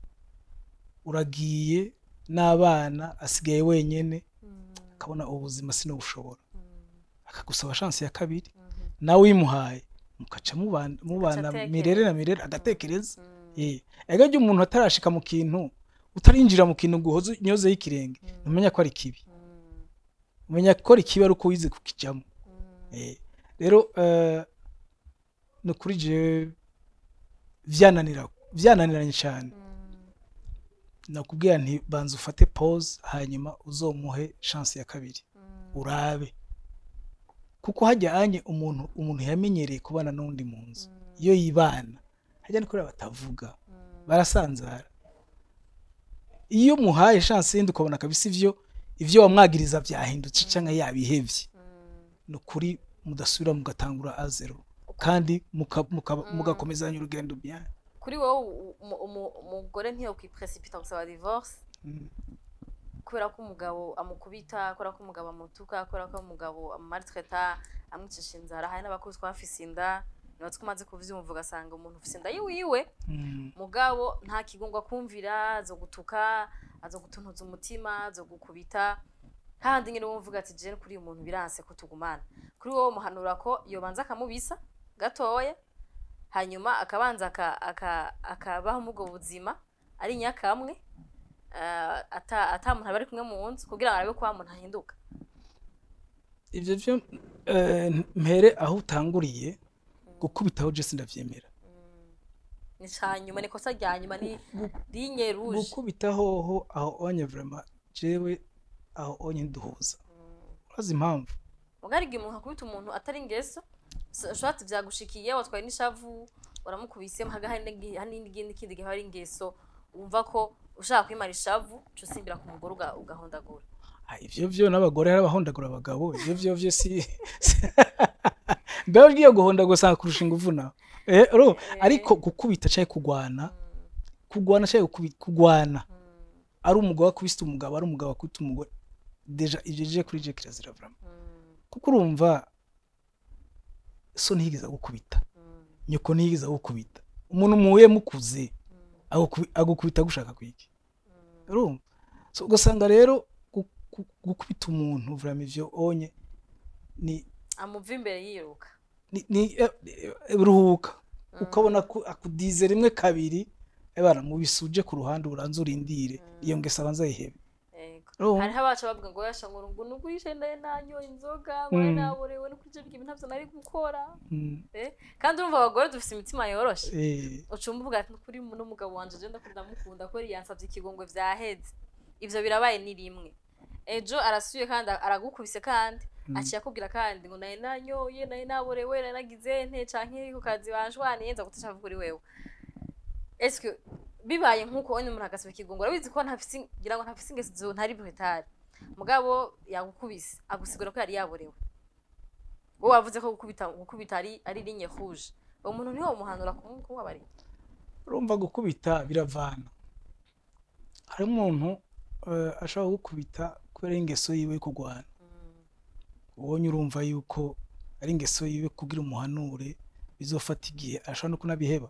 uragiye n'abana asigaye wenyene Mm, akabona ubuzima sinobushobora mm, akagusaba chance ya kabiri mhm, nawe uyimuhaye mukaca mubana mubana atekereza. mirere na mirere agatekereza mm, eh ega ryo umuntu atarashika mu kintu utarinjira mu kintu guhoza nyoze y'ikirenge Mm. umenya ko ari kibi mm, umenya ko ari kibi ari uko wize kukijamo mm, Eh, rero eh, ni ukuri jewe vyananira vyananiranye cyane mm, nakubwira nti banza ufate pause hanyuma uzomuhe chance ya kabiri urabe kuko hajya anye umuntu umuntu yamenyereye kubana n'undi mu nzu iyo yibana hajya ni kubera batavuga barasanzara iyo muhaye chance yindi ukabona kabisa ivyo ivyo wamwagiriza byahindutse cyangwa yabihevye ni ukuri mudasubira mugatangura azero kandi muka- muka- mugakomezanya urugendo bien kuri wowe u- umu- umu- umugore ntiyokwipresipita gusaba divorce Mm. kubera ko umugabo amukubita kubera ko umugabo amutuka kubera ko umugabo amumaltreta amwicisha inzara hari n'abakozi twafise inda nibatse ko umaze kuvyumva ugasanga umuntu ufise inda yiwiwe Mm. mugabo nta kigungwa kumvira azo gutuka azo gutuntuza umutima azo gukubita hahandi nyine wumva ati jene kuri uyu muntu biranse ko tugumana kuri wowe muhanura ko yobanza akamubisa gatoya hanyuma akabanza aka- aka- akabaho muri ubwo buzima ari nyakamwe eh, ata ata muntu aba ari kumwe mu nzu kugira ngo arabe ko wa muntu ahinduka ivyo vyo eh, mpere aho utanguriye gukubitaho je sindavyemera ni ca nyuma ni ikosa rya nyuma ni linye rouge gukubita hoho aho onye vraiment jewe aho onye nduhuza urazi impamvu mugari igihe umuntu akubita umuntu atari ingeso ushobora vyagushikiye watwaye n'ishavu waramukubise haga hari n'igi- hari n'ikindi kindi gihe hari ingeso wumva ko ushaka kwimara ishavu uca usimbira ku mugore uga- ugahondagura Ah, ivyo vyo n'abagore hari abahondagura abagabo ivyo vyo vyo si mbeho ugiye guhondagura usanga kurusha inguvu nawe eh, ro ariko gukubita canke kugwana kugwana canke gukubi- kugwana ari umugabo akubise umugabo ari umugabo akubita umugore deja ivyo je kuri je kirazira vraiment kuko urumva so ntiyigeze agukubita nyoko ntiyigeze agukubita umuntu muhuye mukuze agukubi- agukubita gushaka kwiki urumva so ugasanga rero gu- gu- gukubita umuntu vraiment ivyo onye ni amuva imbere yiruka ni, ni eh, eh, ruhuka ukabona ku- akudize rimwe kabiri ebana mubisuje ku ruhande uranze urindire iyo ngeso abanza yihebe Yego. Urumva? hariho abaca bavuga ngo yasha ngo ngo nugurishe ndaye nanyoye inzoga ngo Mm. naborewe no kurya ibintu ntavyo nari gukora Mm, Eh, kandi urumva abagore dufise imitima yoroshe eh, ucumba uvuga ati kuri n'umugabo wanje je ndakunda mukunda ko yansavye ikigongwe vyaheze ivyo birabaye ni rimwe ejo arasuye kandi aragukubise kandi aciye akubwira kandi ngo naye nanyoye naye naborewe naye nagize nte canke ku kazi banjwaniye nza gutesha kuri wewe eske bibaye nk'uko onye umuntu agasaba ikigongwe urabizi ko ntafise ngira ngo ntafise ingeso zo ntari brutale mugabo yagukubise agusigura ko yari yaborewe wowe wavuze ko gukubita gukubita ari ari ligne rouge uwo muntu niho umuhanura kumubabarira urumva gukubita biravana hari umuntu eh, ashobora gukubita kubera ingeso yiwe yo kurwana ubonye urumva yuko ari ingeso yiwe kugira umuhanure bizofata igihe ashobora no kunabiheba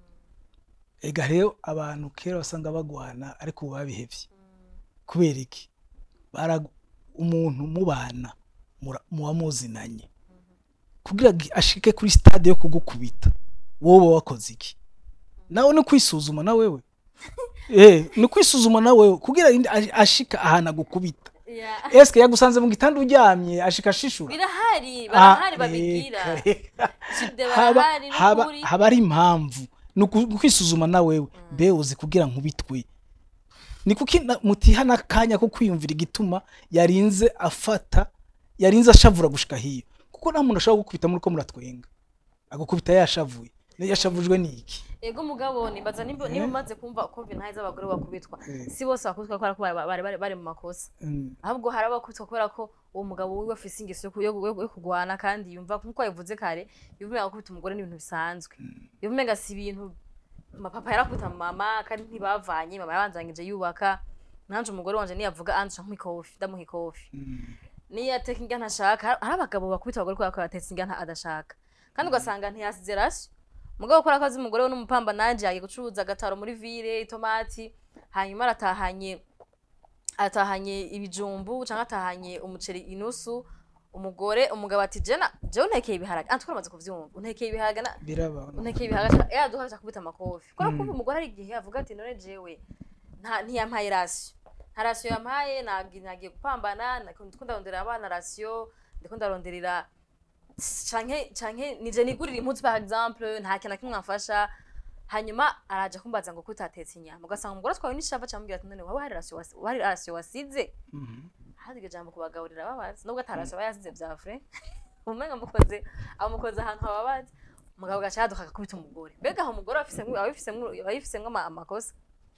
ega rero abantu kera basanga bagwana ariko ubu babihevye kubera iki Bara- umuntu mubana mura- muba muzinanye kugira ngo ashike kuri stade yo kugukubita wowe wakoze iki nawe ni kwisuzuma na wewe eh ni kwisuzuma na wewe kugira indi ash- ashika ahantu agukubita Yeah. eske yagusanze mu gitanda uryamye ashika ashishura birahari Ah, barahari babigira reka, reka. Jide haba barahari haba n'ukuri haba ari impamvu ni uku- kwisuzuma na wewe mbe uzi kugira nkubitwe ni kuki na- mutiha n'akanya ko kwiyumvira igituma yarinze afata yarinze ashavura gushika hiyo kuko nta muntu ashobora gukubita muri ko muratwenga agukubita yashavuye niyo yashavujwe n'iki ego mugabo nibaza nimba niba umaze kumva kumva intahe z'abagore bakubitwa Eh. si bose bakubitwa kubera ko bari bari bari- bari mu makosa Mm, ahubwo hari abakubitwa kubera ko uwo mugabo wiwe afise ingeso yo ku- yo yo- yo kurwana kandi yumva nk'uko yabivuze kare yumva umenga gukubita umugore n'ibintu bisanzwe yumva umenga si ibintu mapapa yarakubita mama kandi ntibavanye mama yabanzanyije yubaka nanje umugore wanje niyavuga anje nkamuha ikofi ndamuha ikofi mm, niyo ateka indya ntashaka har- hari abagabo bakubita abagore kubera ko yatetse indya nta- adashaka kandi ugasanga ntiyasize rasyo mugabo ukora akazi umugore we n'umupamba nanje yagiye gucuruza agataro muri vire itomati hanyuma aratahanye atahanye ibijumbu cyangwa atahanye umuceri inusu umugore umugabo ati jena jewe untekeye ibiharage ah twamaze kuvyumva untekeye ibiharage na biraba untekeye ibiharage yaduha aca kubita amakofi kubera kumva umugore hari igihe avuga ati none jewe nta ntiyampaye rasiyo nta rasiyo yampaye nagi- nagiye gupambana ndiko ndarondera abana rasiyo ndiko ndaronderera canke canke nije nigurira impuzu par exemple nta kintu na kimwe amfasha hanyuma araje kumbaza ngo kutatetse inyama ugasanga umugore atwawe n'ishava cyamubwira ati none waba hari rasiyo wasi- wari rasiyo wasize Mhm. hadi iryo jambo kubagaburira babazi nubwo atarasiyo aba yasize bya fure umenga amukoze amukoze ahantu hababazi umugabo gaca yaduka agakubita umugore mbega aho umugore aba afisemwo- aba abifisemwo aba abifisemwo ama- amakosa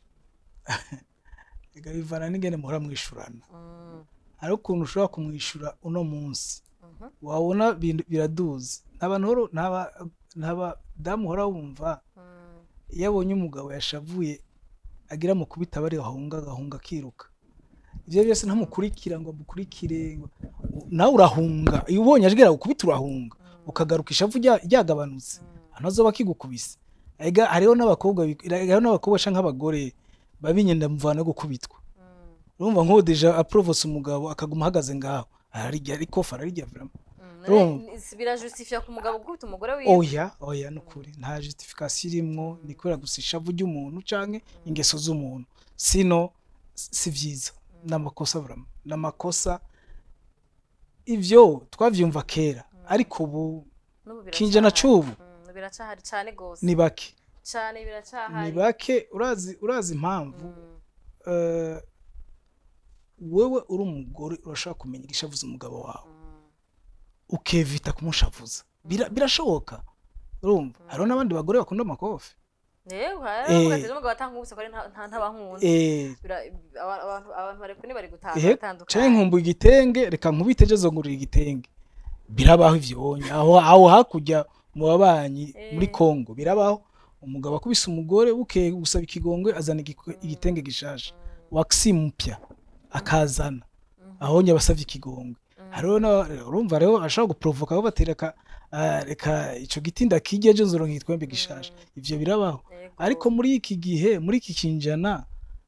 Ega bivana n'ingene muhora mwishurana Mm, hari ukuntu ushobora kumwishyura uno munsi mhm, wabona bintu biraduze ntabanu ntabadamu uhora wumva mm, iyo abonye umugabo yashavuye agira mu kubita bari ahunga agahunga akiruka ibyo byose ntamukurikira ngo amukurikire ngo- nawe urahunga iyo ubonye agira gukubita urahunga ukagaruka ishavu rya- ryagabanutse ahantu azoba akigukubise ega hariho n'abakobwa bi- hariho n'abakobwa canke nk'abagore babinyenda muvana yo gukubitwa mm, urumva nk'uwo deja aprovose umugabo akaguma ahagaze ngaho ararirya ariko ararirya vraiment mm. Urumva? None si- birajustifia ku mugabo gukubita umugore wiwe oya oya nukuri nta justification irimwo ni kubera gusa ishavu ry'umuntu canke ingeso z'umuntu sino s- si vyiza n'amakosa vraiment n'amakosa ivyo twavyumva kera ariko ubu N'ubu kinjana biracahari. c'ubu Mm, biracahari cane gose ni bake cane ni biracahari bake urazi urazi impamvu Mm, eh, wewe uri umugore urashobora kumenya igishavuza umugabo wawe mm, ukevita kumushavuza Bira- birashoboka urumva hariho n'abandi bagore bakunda amakofi Yewe, Eh. hariho ukagira n'umugabo atankubise ko ari nta- nta- ntabankunda eh Bira- aba- abantu abantu bari kuni bari gutaha ehe canke batandukanye nkumbuye igitenge reka nkubite ejo zongurira igitenge birabaho ivyo bonye aho aho hakurya mu babanyi muri Eh. Kongo birabaho umugabo akubise umugore bukeye gusaba ikigongwe azana igiko- igitenge gishasha waxi mpya akazana ahonye abasavye ikigongwe hariho na- urumva rero ashobora guprovoka aho batereka ah, reka ico giti ndakirya ejo nzoronka igitwembe gishasha ivyo birabaho Yego. ariko muri iki gihe muri iki kinjana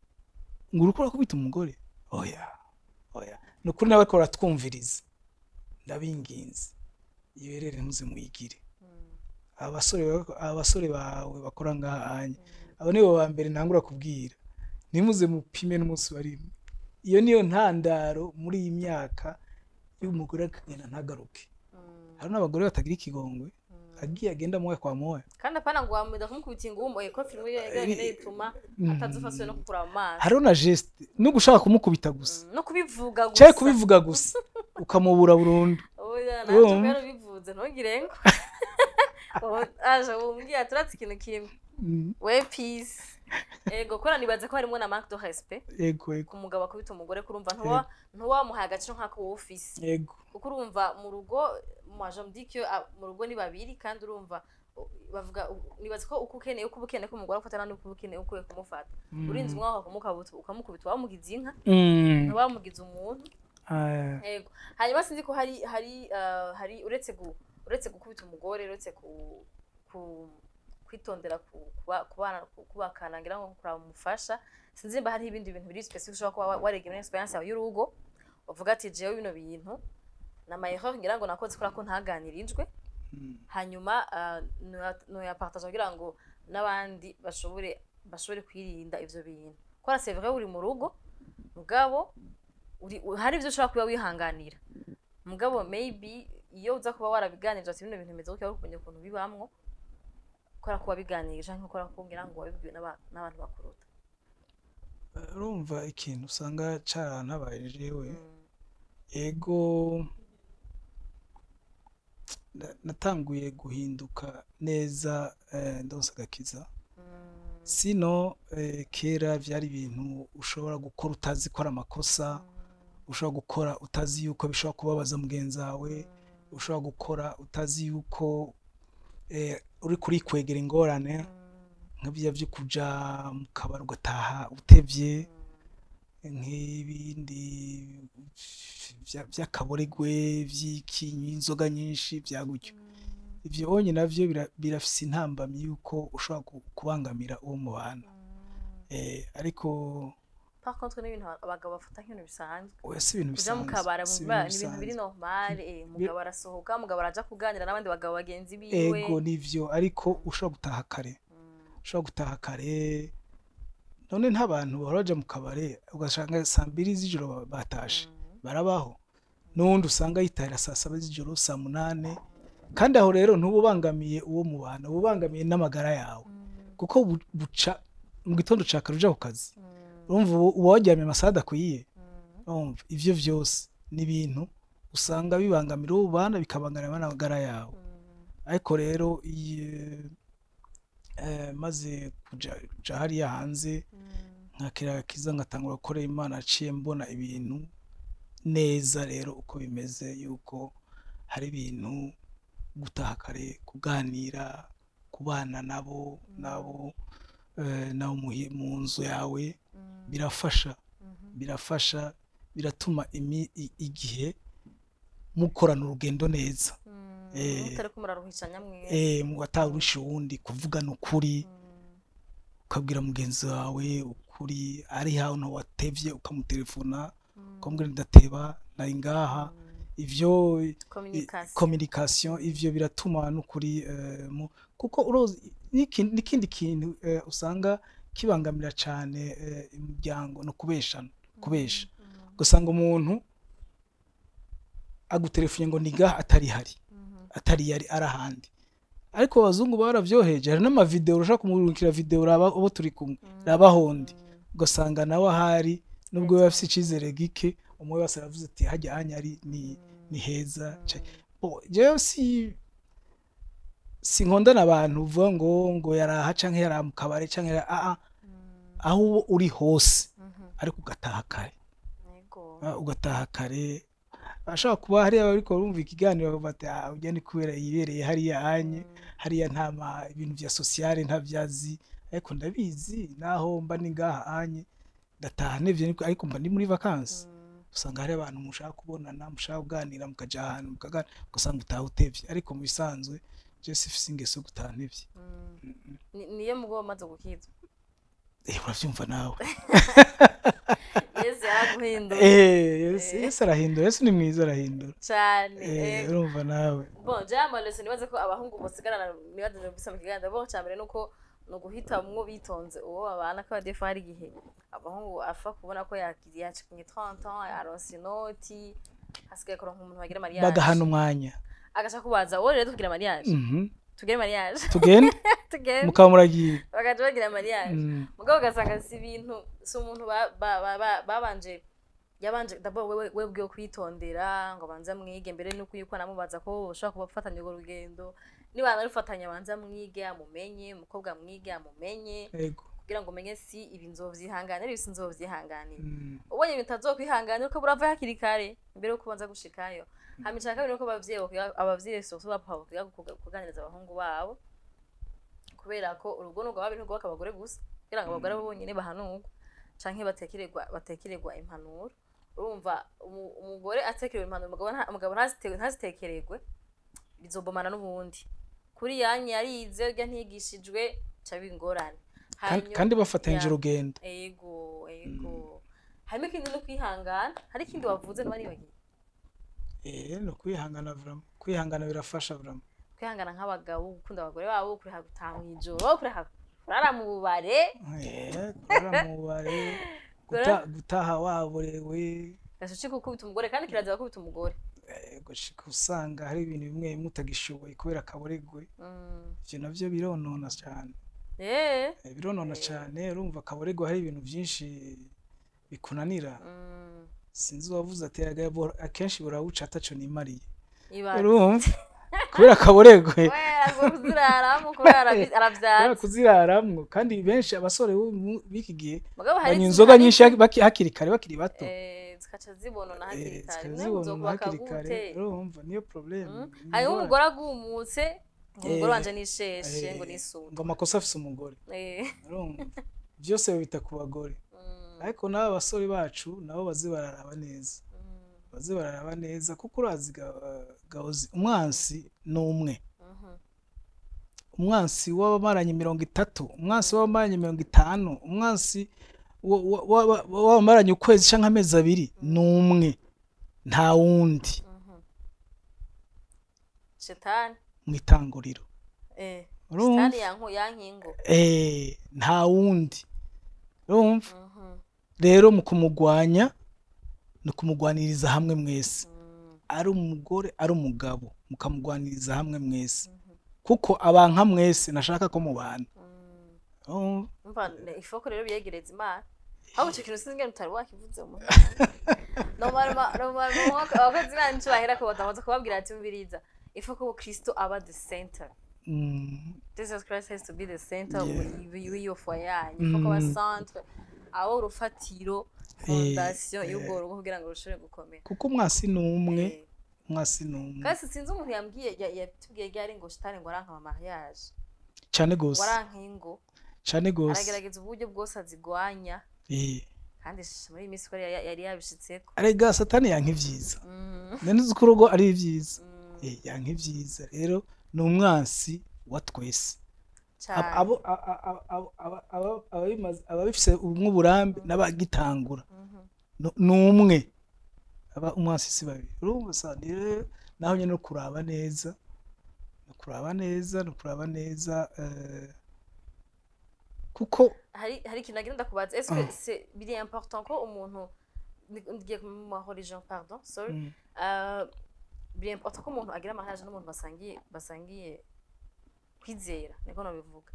ngo uriko urakubita umugore oya oya ni ukuri nawe ariko baratwumviriza ndabinginze iyo rero ntuze muyigire Mm, abasore ba- abasore bawe bakora ngahanye abo nibo ba mbere ntangura kubwira ntimuze mupime n'umunsi wa rimwe iyo niyo ntandaro muri iyi myaka y'umugore akagenda ntagaruke mm, hari n'abagore batagira ikigongwe mm. agiye agenda moya kwa moya kandi apana ngo wamwida kumukubita ingumu ko filime yonyine ituma atazofaswe no kukura mu maso hariho na geste no gushaka kumukubita gusa Mm, no kubivuga gusa cyangwa kubivuga gusa ukamubura burundu oya Urumva? natwe rero bivuze ntugire ngo Ubu- aje umbwira turatse ikintu kimwe Mm, we peace ego kora nibaze ko harimo na marque de respect yego yego ku mugabo akubita umugore kurumva ntuwa ntuwamuhaye agaciro nk'ako wowe ufise yego kuko urumva mu rugo mwaje mudikyo mu rugo ni babiri kandi urumva u- bavuga u- nibaza ko uko ukeneye uko uba ukeneye ko umugore afatana n'uko uba ukeneye uko ukwiye kumufata urinze umwaka ukamukabutsa ukamukubita wamugize inka Mm, ntiwamugize umuntu ah, yego hanyuma sinzi ko hari hari uh, hari uretse gu uretse gukubita umugore uretse ku, ku kwitondera ku- kuba- kubana ku- kubakana ngira ngo kuramufasha sinzi nimba hari ibindi bintu biri specific ushobora kuba wa- warega muri experience yawe y'urugo uvuga ati jewe bino bintu na mayerreur ngira ngo nakoze kubera ko ntaganirijwe mm, hanyuma uh, noyapartage kugira ngo n'abandi bashobore bashobore kwirinda ivyo bintu kora c'est vrai uri mu rugo mugabo uri u- hari ivyo ushobora kuba wihanganira mugabo maybe iyo uza kuba warabiganirije ati bino bintu bimeze gutya wari kumenya ukuntu bibamwo kora kuba biganirije canke kora kugira ngo wabibwiwe n'aba- n'abantu bakuruta urumva ikintu usanga carantabaye jewe Mm, ego na- natanguye guhinduka neza eh, ndonsa agakiza mm, sino eh, kera vyari ibintu ushobora gukora utazi ko ari amakosa ushobora gukora utazi yuko bishobora kubabaza mugenzi wawe ushobora gukora utazi yuko eh, uri kurikwegera ingorane nk'ibyo byo kuja mu kabari ugataha utevye nk'ibindi vya- vy'akaboregwe vy'ikinyi inzoga nyinshi vya gutyo ivyo onye navyo bira- birafise intambamyi yuko ushobora ku- kubangamira uwo mubana eh, ariko par contre n'ibintu abagabo bafata nk'ibintu bisanzwe oya si ibintu kuja mu bisanzwe kabara si ni ibintu biri bisanzwe. normal eh, umugabo arasohoka umugabo araja kuganira n'abandi bagabo bagenzi biwe ego nivyo ariko ushobora gutaha kare Mm, ushobora gutaha kare none ntabantu bahora baja mu kabare ugasanga saa mbiri z'ijoro ba- batashe mm, barabaho n'uwundi usanga yitahira saa saba z'ijoro saa munane kandi aho rero ntububangamiye uwo mubana ubangamiye n'amagara yawe mm, kuko bu- buca mu gitondo ca kare uja ku kazi Mm. urumva ubu- uba waryamye amasaha adakwiye Mm. urumva ivyo vyose ni ibintu usanga bibangamira uwo bana bikabangamira n'amagara yawe Mm. ariko rero iye- eh, maze kuja kuja hariya hanze Mm. nkakira agakiza ngatangura gukorera imana aciye mbona ibintu neza rero uko bimeze yuko hari ibintu gutaha kare kuganira kubana nabo nabo eh, nabo muhi- mu nzu yawe Mm. birafasha Mhm. birafasha biratuma imi- i- igihe mukorana urugendo neza Mm. Eh. mutariko muraruhishanya mwese eh, mu atawurusha uwundi kuvugana ukuri Mm. ukabwira mugenzi wawe ukuri ari hantu watevye ukamutelefona Mm. ukamubwira ndateba nari ngaha Mm. ivyo i- communication communication ivyo biratuma n'ukuri eh, mu- kuko urozi n'iki- n'ikindi kintu eh, usanga kibangamira cane eh, imiryango no kubeshana kubesha Mm. ugasanga umuntu agutelefone ngo ni ngaha atari hari Mhm. atari yari ari ahandi ariko abazungu baravyoheje hari n'amavideo urashaka kumurungikira video uraba abo turi kumwe raba hondi Mm. ugasanga nawe ahari nubwo biba afise icizere gike umwe wese aravuze ati hajya hanya ari ni, ni heza ca- bo jewe si sinkondana abantu uvuga ngo ngo yaraha canke yaraha mu kabare canke yara- ah, ah, Mm. aho uba uri hose Mhm. ariko ugataha kare Yego. Ah, ugataha kare ashobora kuba hariya bariko barumva ikiganiro bakavuga ati ah urya ni kubera yibereye hariya anye Mm. hariya nta ma ibintu vya sociale ntabyazi ariko ndabizi naho mba ni ngaha anye ndataha nevye niko- ariko mba ndi muri vacances Mm. usanga hari abantu mushaka kubonana mushaka kuganira mukaja ahantu mukaganira ugasanga utaha utevye ariko mu bisanzwe je sifise ingeso yo gutaha ntevye Mm. Ni- niyo mugabo umaze gukizwa eh uravyumva nawe yesu yaraguhinduye eh Yesu Eh. Yesu arahindura Yesu ni mwiza arahindura cyane eh eh. urumva nawe bon jama leso nibaze ko abahungu bosigarana nibaze bisa mu kiganza bo cyambere nuko ni uguhitamwo bitonze uwo babana ko badefa hari igihe abahungu afa kubona ko yakiriye yacikinye 30 ans yaronse inoti hasigaye kuronka umuntu wagira mariage bagahana umwanya agaca kubaza wowe rero tugira mariage mhm tugire mariage tugende tugende mukaba muragiye bagaca bagira mariage Mm. mugabo ugasanga si ibintu si umuntu ba- ba- ba- ba- babanje yabanje dabo wewe wewe bwiwe kwitondera ngo abanze amwige mbere nuko yuko anamubaza ko ushobora kuba ufatanya urwo rugendo niba anarufatanya abanze amwige amumenye umukobwa amwige amumenye yego kugira ngo umenye si ibi nzovyihanganira ibi sinzovyihanganira Mm. ubonye ibintu utazokwihanganira uko burava hakiri kare mbere yuko ubanza gushikayo hama ica kabiri nuko abavyeyi bakwiga- abavyeyi soso bapapa bakwiga kuga- kuganiriza abahungu babo kubera ko urugo nubwo baba ntirwubaka abagore gusa kugira ngo abagore bonyine bahanurwe canke batekererwa batekererwa impanuro urumva umu- umugore atekerewe impanuro umugabo nta- umugabo ntazite- ntazitekererwe bizobomana n'ubundi kuri yanyu yarize urya ntigishijwe ca biba ingorane Kandi- Hanyuma- kandi bafatanyije Ya. urugendo ego ego harimo ikindi no kwihangana hari ikindi wavuze niba nibagiye eh no kwihangana vraiment kwihangana birafasha vraiment kwihangana nk'abagabo gukunda abagore babo kuriha gutaha mw'ijoro kuriha kurara mu bubare eh kurara mu bare guta- gutaha waborewe gashuci gukubita umugore kandi kirazira gukubita umugore eh, gushika usanga hari ibintu bimwe bimwe utagishoboye kubera akaboregwe Mm. ivyo navyo bironona cane Eh. Eh, bironona cane urumva akaboregwe hari ibintu vyinshi bikunanira Mm. sinzi uwavuze ati "Erega bo- akenshi burawuca ataco nimariye Ibaze. urumva kubera akaboregwe kubera ngo kuziraramo kubera arabi- kubera aravyatse kuziraramwo kandi benshi abasore b'ubu- b'iki gihe mugabo hari banywa izi- inzoga hari nyinshi izi- baki- hakiri kare bakiri bato eh, zikaca zibonona hakiri Eh, kare zikaba Mwe zibonona muzokubaka hakiri kare gute? urumva niyo probleme Mm. ni hariho ingorane. umugore agumutse ngo umugore Eh, wanje nisheshe Eh, ngo nisure ngo amakosa afise umugore Eh. urumva byose babita ku bagore Mm. ariko n'aba basore bacu nabo baze bararaba neza Mm. baze bararaba neza kuko urazi ga- gahozi umwansi ni umwe Mhm. umwansi w'abamaranye mirongo itatu umwansi w'abamaranye mirongo itanu umwansi wa- wa- wa- wa- w'abamaranye ukwezi canke amezi abiri ni umwe nta wundi Mhm. shetani mu itanguriro eh urumva shetani yanku yankingo Eh, nta wundi urumva Mhm. rero mu kumugwanya ni ukumugwaniriza hamwe mwese Mm. ari umugore ari umugabo mukamugwaniriza hamwe mwese Mhm. kuko abanka mwese nashaka ko mubana Mm. urumva? umva ne- ifoko rero biyegereza imana ahubwo icyo kintu sinzi ngene utari wakivuze mu abakozi banyu bahera ko batamaze kubabwira ati umviriza ifoko ubu kristo aba the center Mm, jesus christ has to be the center Yeah. w'iyo fwa yanyu ifoko aba Mm. centre aba urufatiro fondation y'ubwo rugo kugira ngo rushobore gukomera kuko umwasi ni umwe Eh, umwasi ni umwe kandi sinzi umuntu yambwiye ya- yatubwiye ryari ngo shitani ngo aranka ama mariage cyane ngo gose aranka ingo cyane gose aragerageza uburyo bwose azigwanya Eh, kandi sh- muri iyi minsi ko yari yari yabishitseko arega satani yanka ivyiza Mm, none uzi ko urugo ari ivyiza mm, Eh, yanka ivyiza rero ni umwansi wa twese Ab- cane. abo a- a- a- abo- aba- aba- ababimaze- ababifise ubumwe uburambe n'abagitangura Mhm. nu- ni umwe aba umwansi si babiri urumva sa ni rero naho nyine no kuraba neza no kuraba neza no kuraba neza eh, kuko hari hari ikintu nagira ndakubaza est-ce que c'est biri important ko umuntu ni- ngiye mu religion pardon sorry mm, Euh, biri important ko umuntu agira mariage n'umuntu basangiye basangiye kwizera niko nabivuga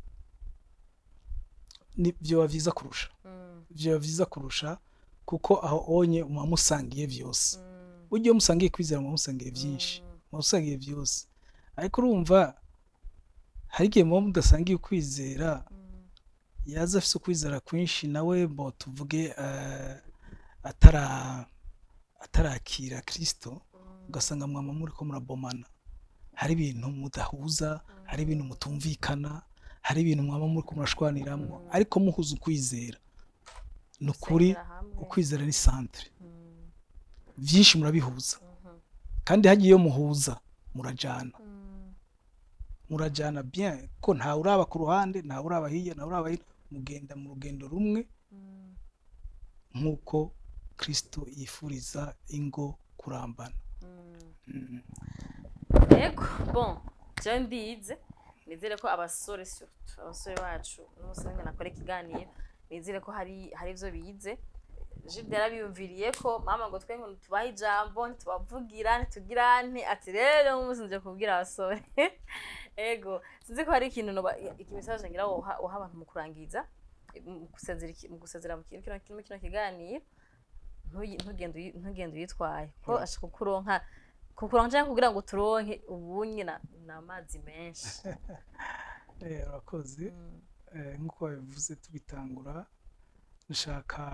ni vyoba vyiza kurusha Mm, vyoba vyiza kurusha kuko aho onye muba musangiye vyose mm, burya iyo musangiye kwizera muba musangiye vyinshi mm, muba musangiye vyose ariko urumva hari igihe muba mudasangiye ukwizera mm, yaza afise ukwizera kwinshi nawe bo tuvuge eh, atara atarakira kristo mm, ugasanga mwama muriko murabomana hari ibintu mudahuza hari ibintu mutumvikana hari ibintu mwaba muriko murashwaniramwo Mm. ariko muhuza ukwizera ni ukuri gusengera hamwe. ukwizera ni santere Mm, vyinshi murabihuza mhm, kandi hagiye iyo muhuza murajana mm, murajana bien ko ntawe uraba ku ruhande ntawe uraba hirya ntawe uraba hino mugenda mu rugendo rumwe mm, nk'uko kristo yifuriza ingo kurambana mm. Mm. yego bon jewe mbize nizere ko abasore surtout abasore bacu n'umunsi umwe nakora ikiganiro nizere ko hari hari ivyo bize Jude yarabiyumviriye ko mama ngo twe ngo tubahe ijambo ntitubavugira ntitugirane ati rero umunsi nje kubwira abasore ego sinzi ko hari ikintu noba ikimisaje ngira woha woha abantu mu kurangiza mu gusezera iki- mu gusezera mu kintu kino kino kino kiganiro ntuyi- ntugende uyi- ntugende uyitwaye ko Mm. ashaka kukuronka kukuronka canke kugira ngo turonke ubunye na n'amazi menshi Eh, urakoze Mm, Eh, nk'uko babivuze tubitangura dushaka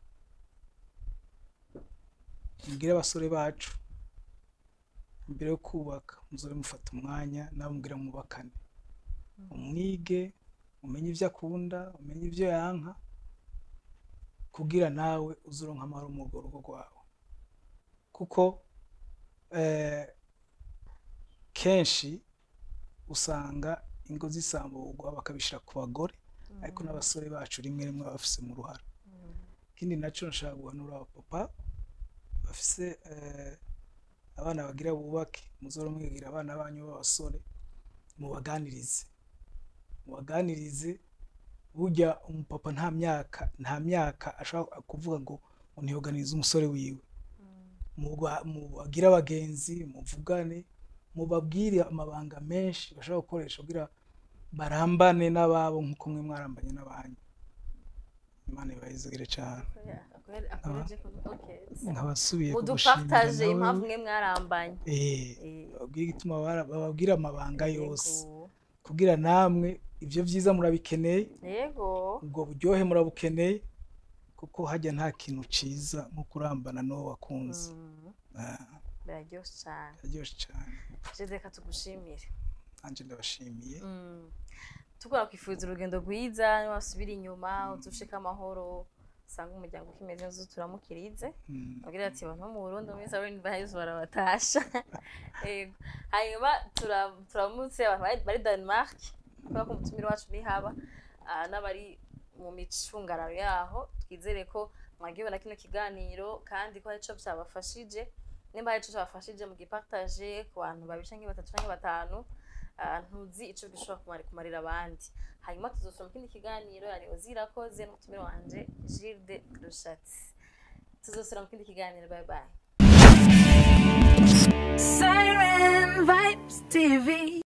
mbwire abasore bacu mbere yo kubaka muzobe mufata umwanya nawe mbwira mwubakane umwige umenye ibyo akunda umenye ibyo yanka kugira nawe uzuronka amahoro mu rugo rugo rwawe kuko eh, kenshi usanga ingo zisamburwa bakabishyira ku bagore ariko n'abasore bacu rimwe rimwe baba bafise mu ruhara mm, ikindi nacyo nashaka guhanura abapapa bafise eh, abana bagira bubake muzora mwigira abana banyu b'abasore mubaganirize mubaganirize burya umupapa nta myaka nta myaka ashobora kuvuga ngo ntiyoganize umusore wiwe mm, muba- mubagire abagenzi muvugane mubabwire amabanga menshi bashobora gukoresha kugira barambane n'ababo nk'uko mwe mwarambanye n'abanyu imana ibayizigire cyane akorera- akorera- akoreje ku- okay. nkabasubiye mudupartage impamvu mwe mwarambanye eh Eh, babwire igituma bara- bababwire amabanga yose yego. kugira namwe ibyo byiza murabikeneye yego ubwo buryohe murabukeneye kuko hajya nta kintu ciza nko kurambana n'uwo wakunze Mm, Ah, biraryoshe cyane biraryoshye cyane je reka tugushimire nanjye ndabashimiye Mm. tukora kwifuriza urugendo rwiza niwasubira inyuma uzushika amahoro usanga umuryango ukimeze neza turamukirize Mm. agira ati abantu bo mu Burundi muri Sabrine Bahise barabatasha Yego. hanyuma tura- turamutse abantu bari- bari Denmark kubera ko umutumire wacu ni haba ah, n'abari mu micungararo yaho twizere ko mwagiwe na kino kiganiro kandi ko hari ico byabafashije nimba hari ico cyabafashije mu gipartage ku bantu babiri canke batatu canke batanu ah, ntuzi ico gishobora kumari- kumarira abandi hanyuma tuzosura mu kindi kiganiro yani uzirakoze n'umutumire wanje Gilde Rushatsi tuzosura mu kindi kiganiro bye bye Siren Vibes TV.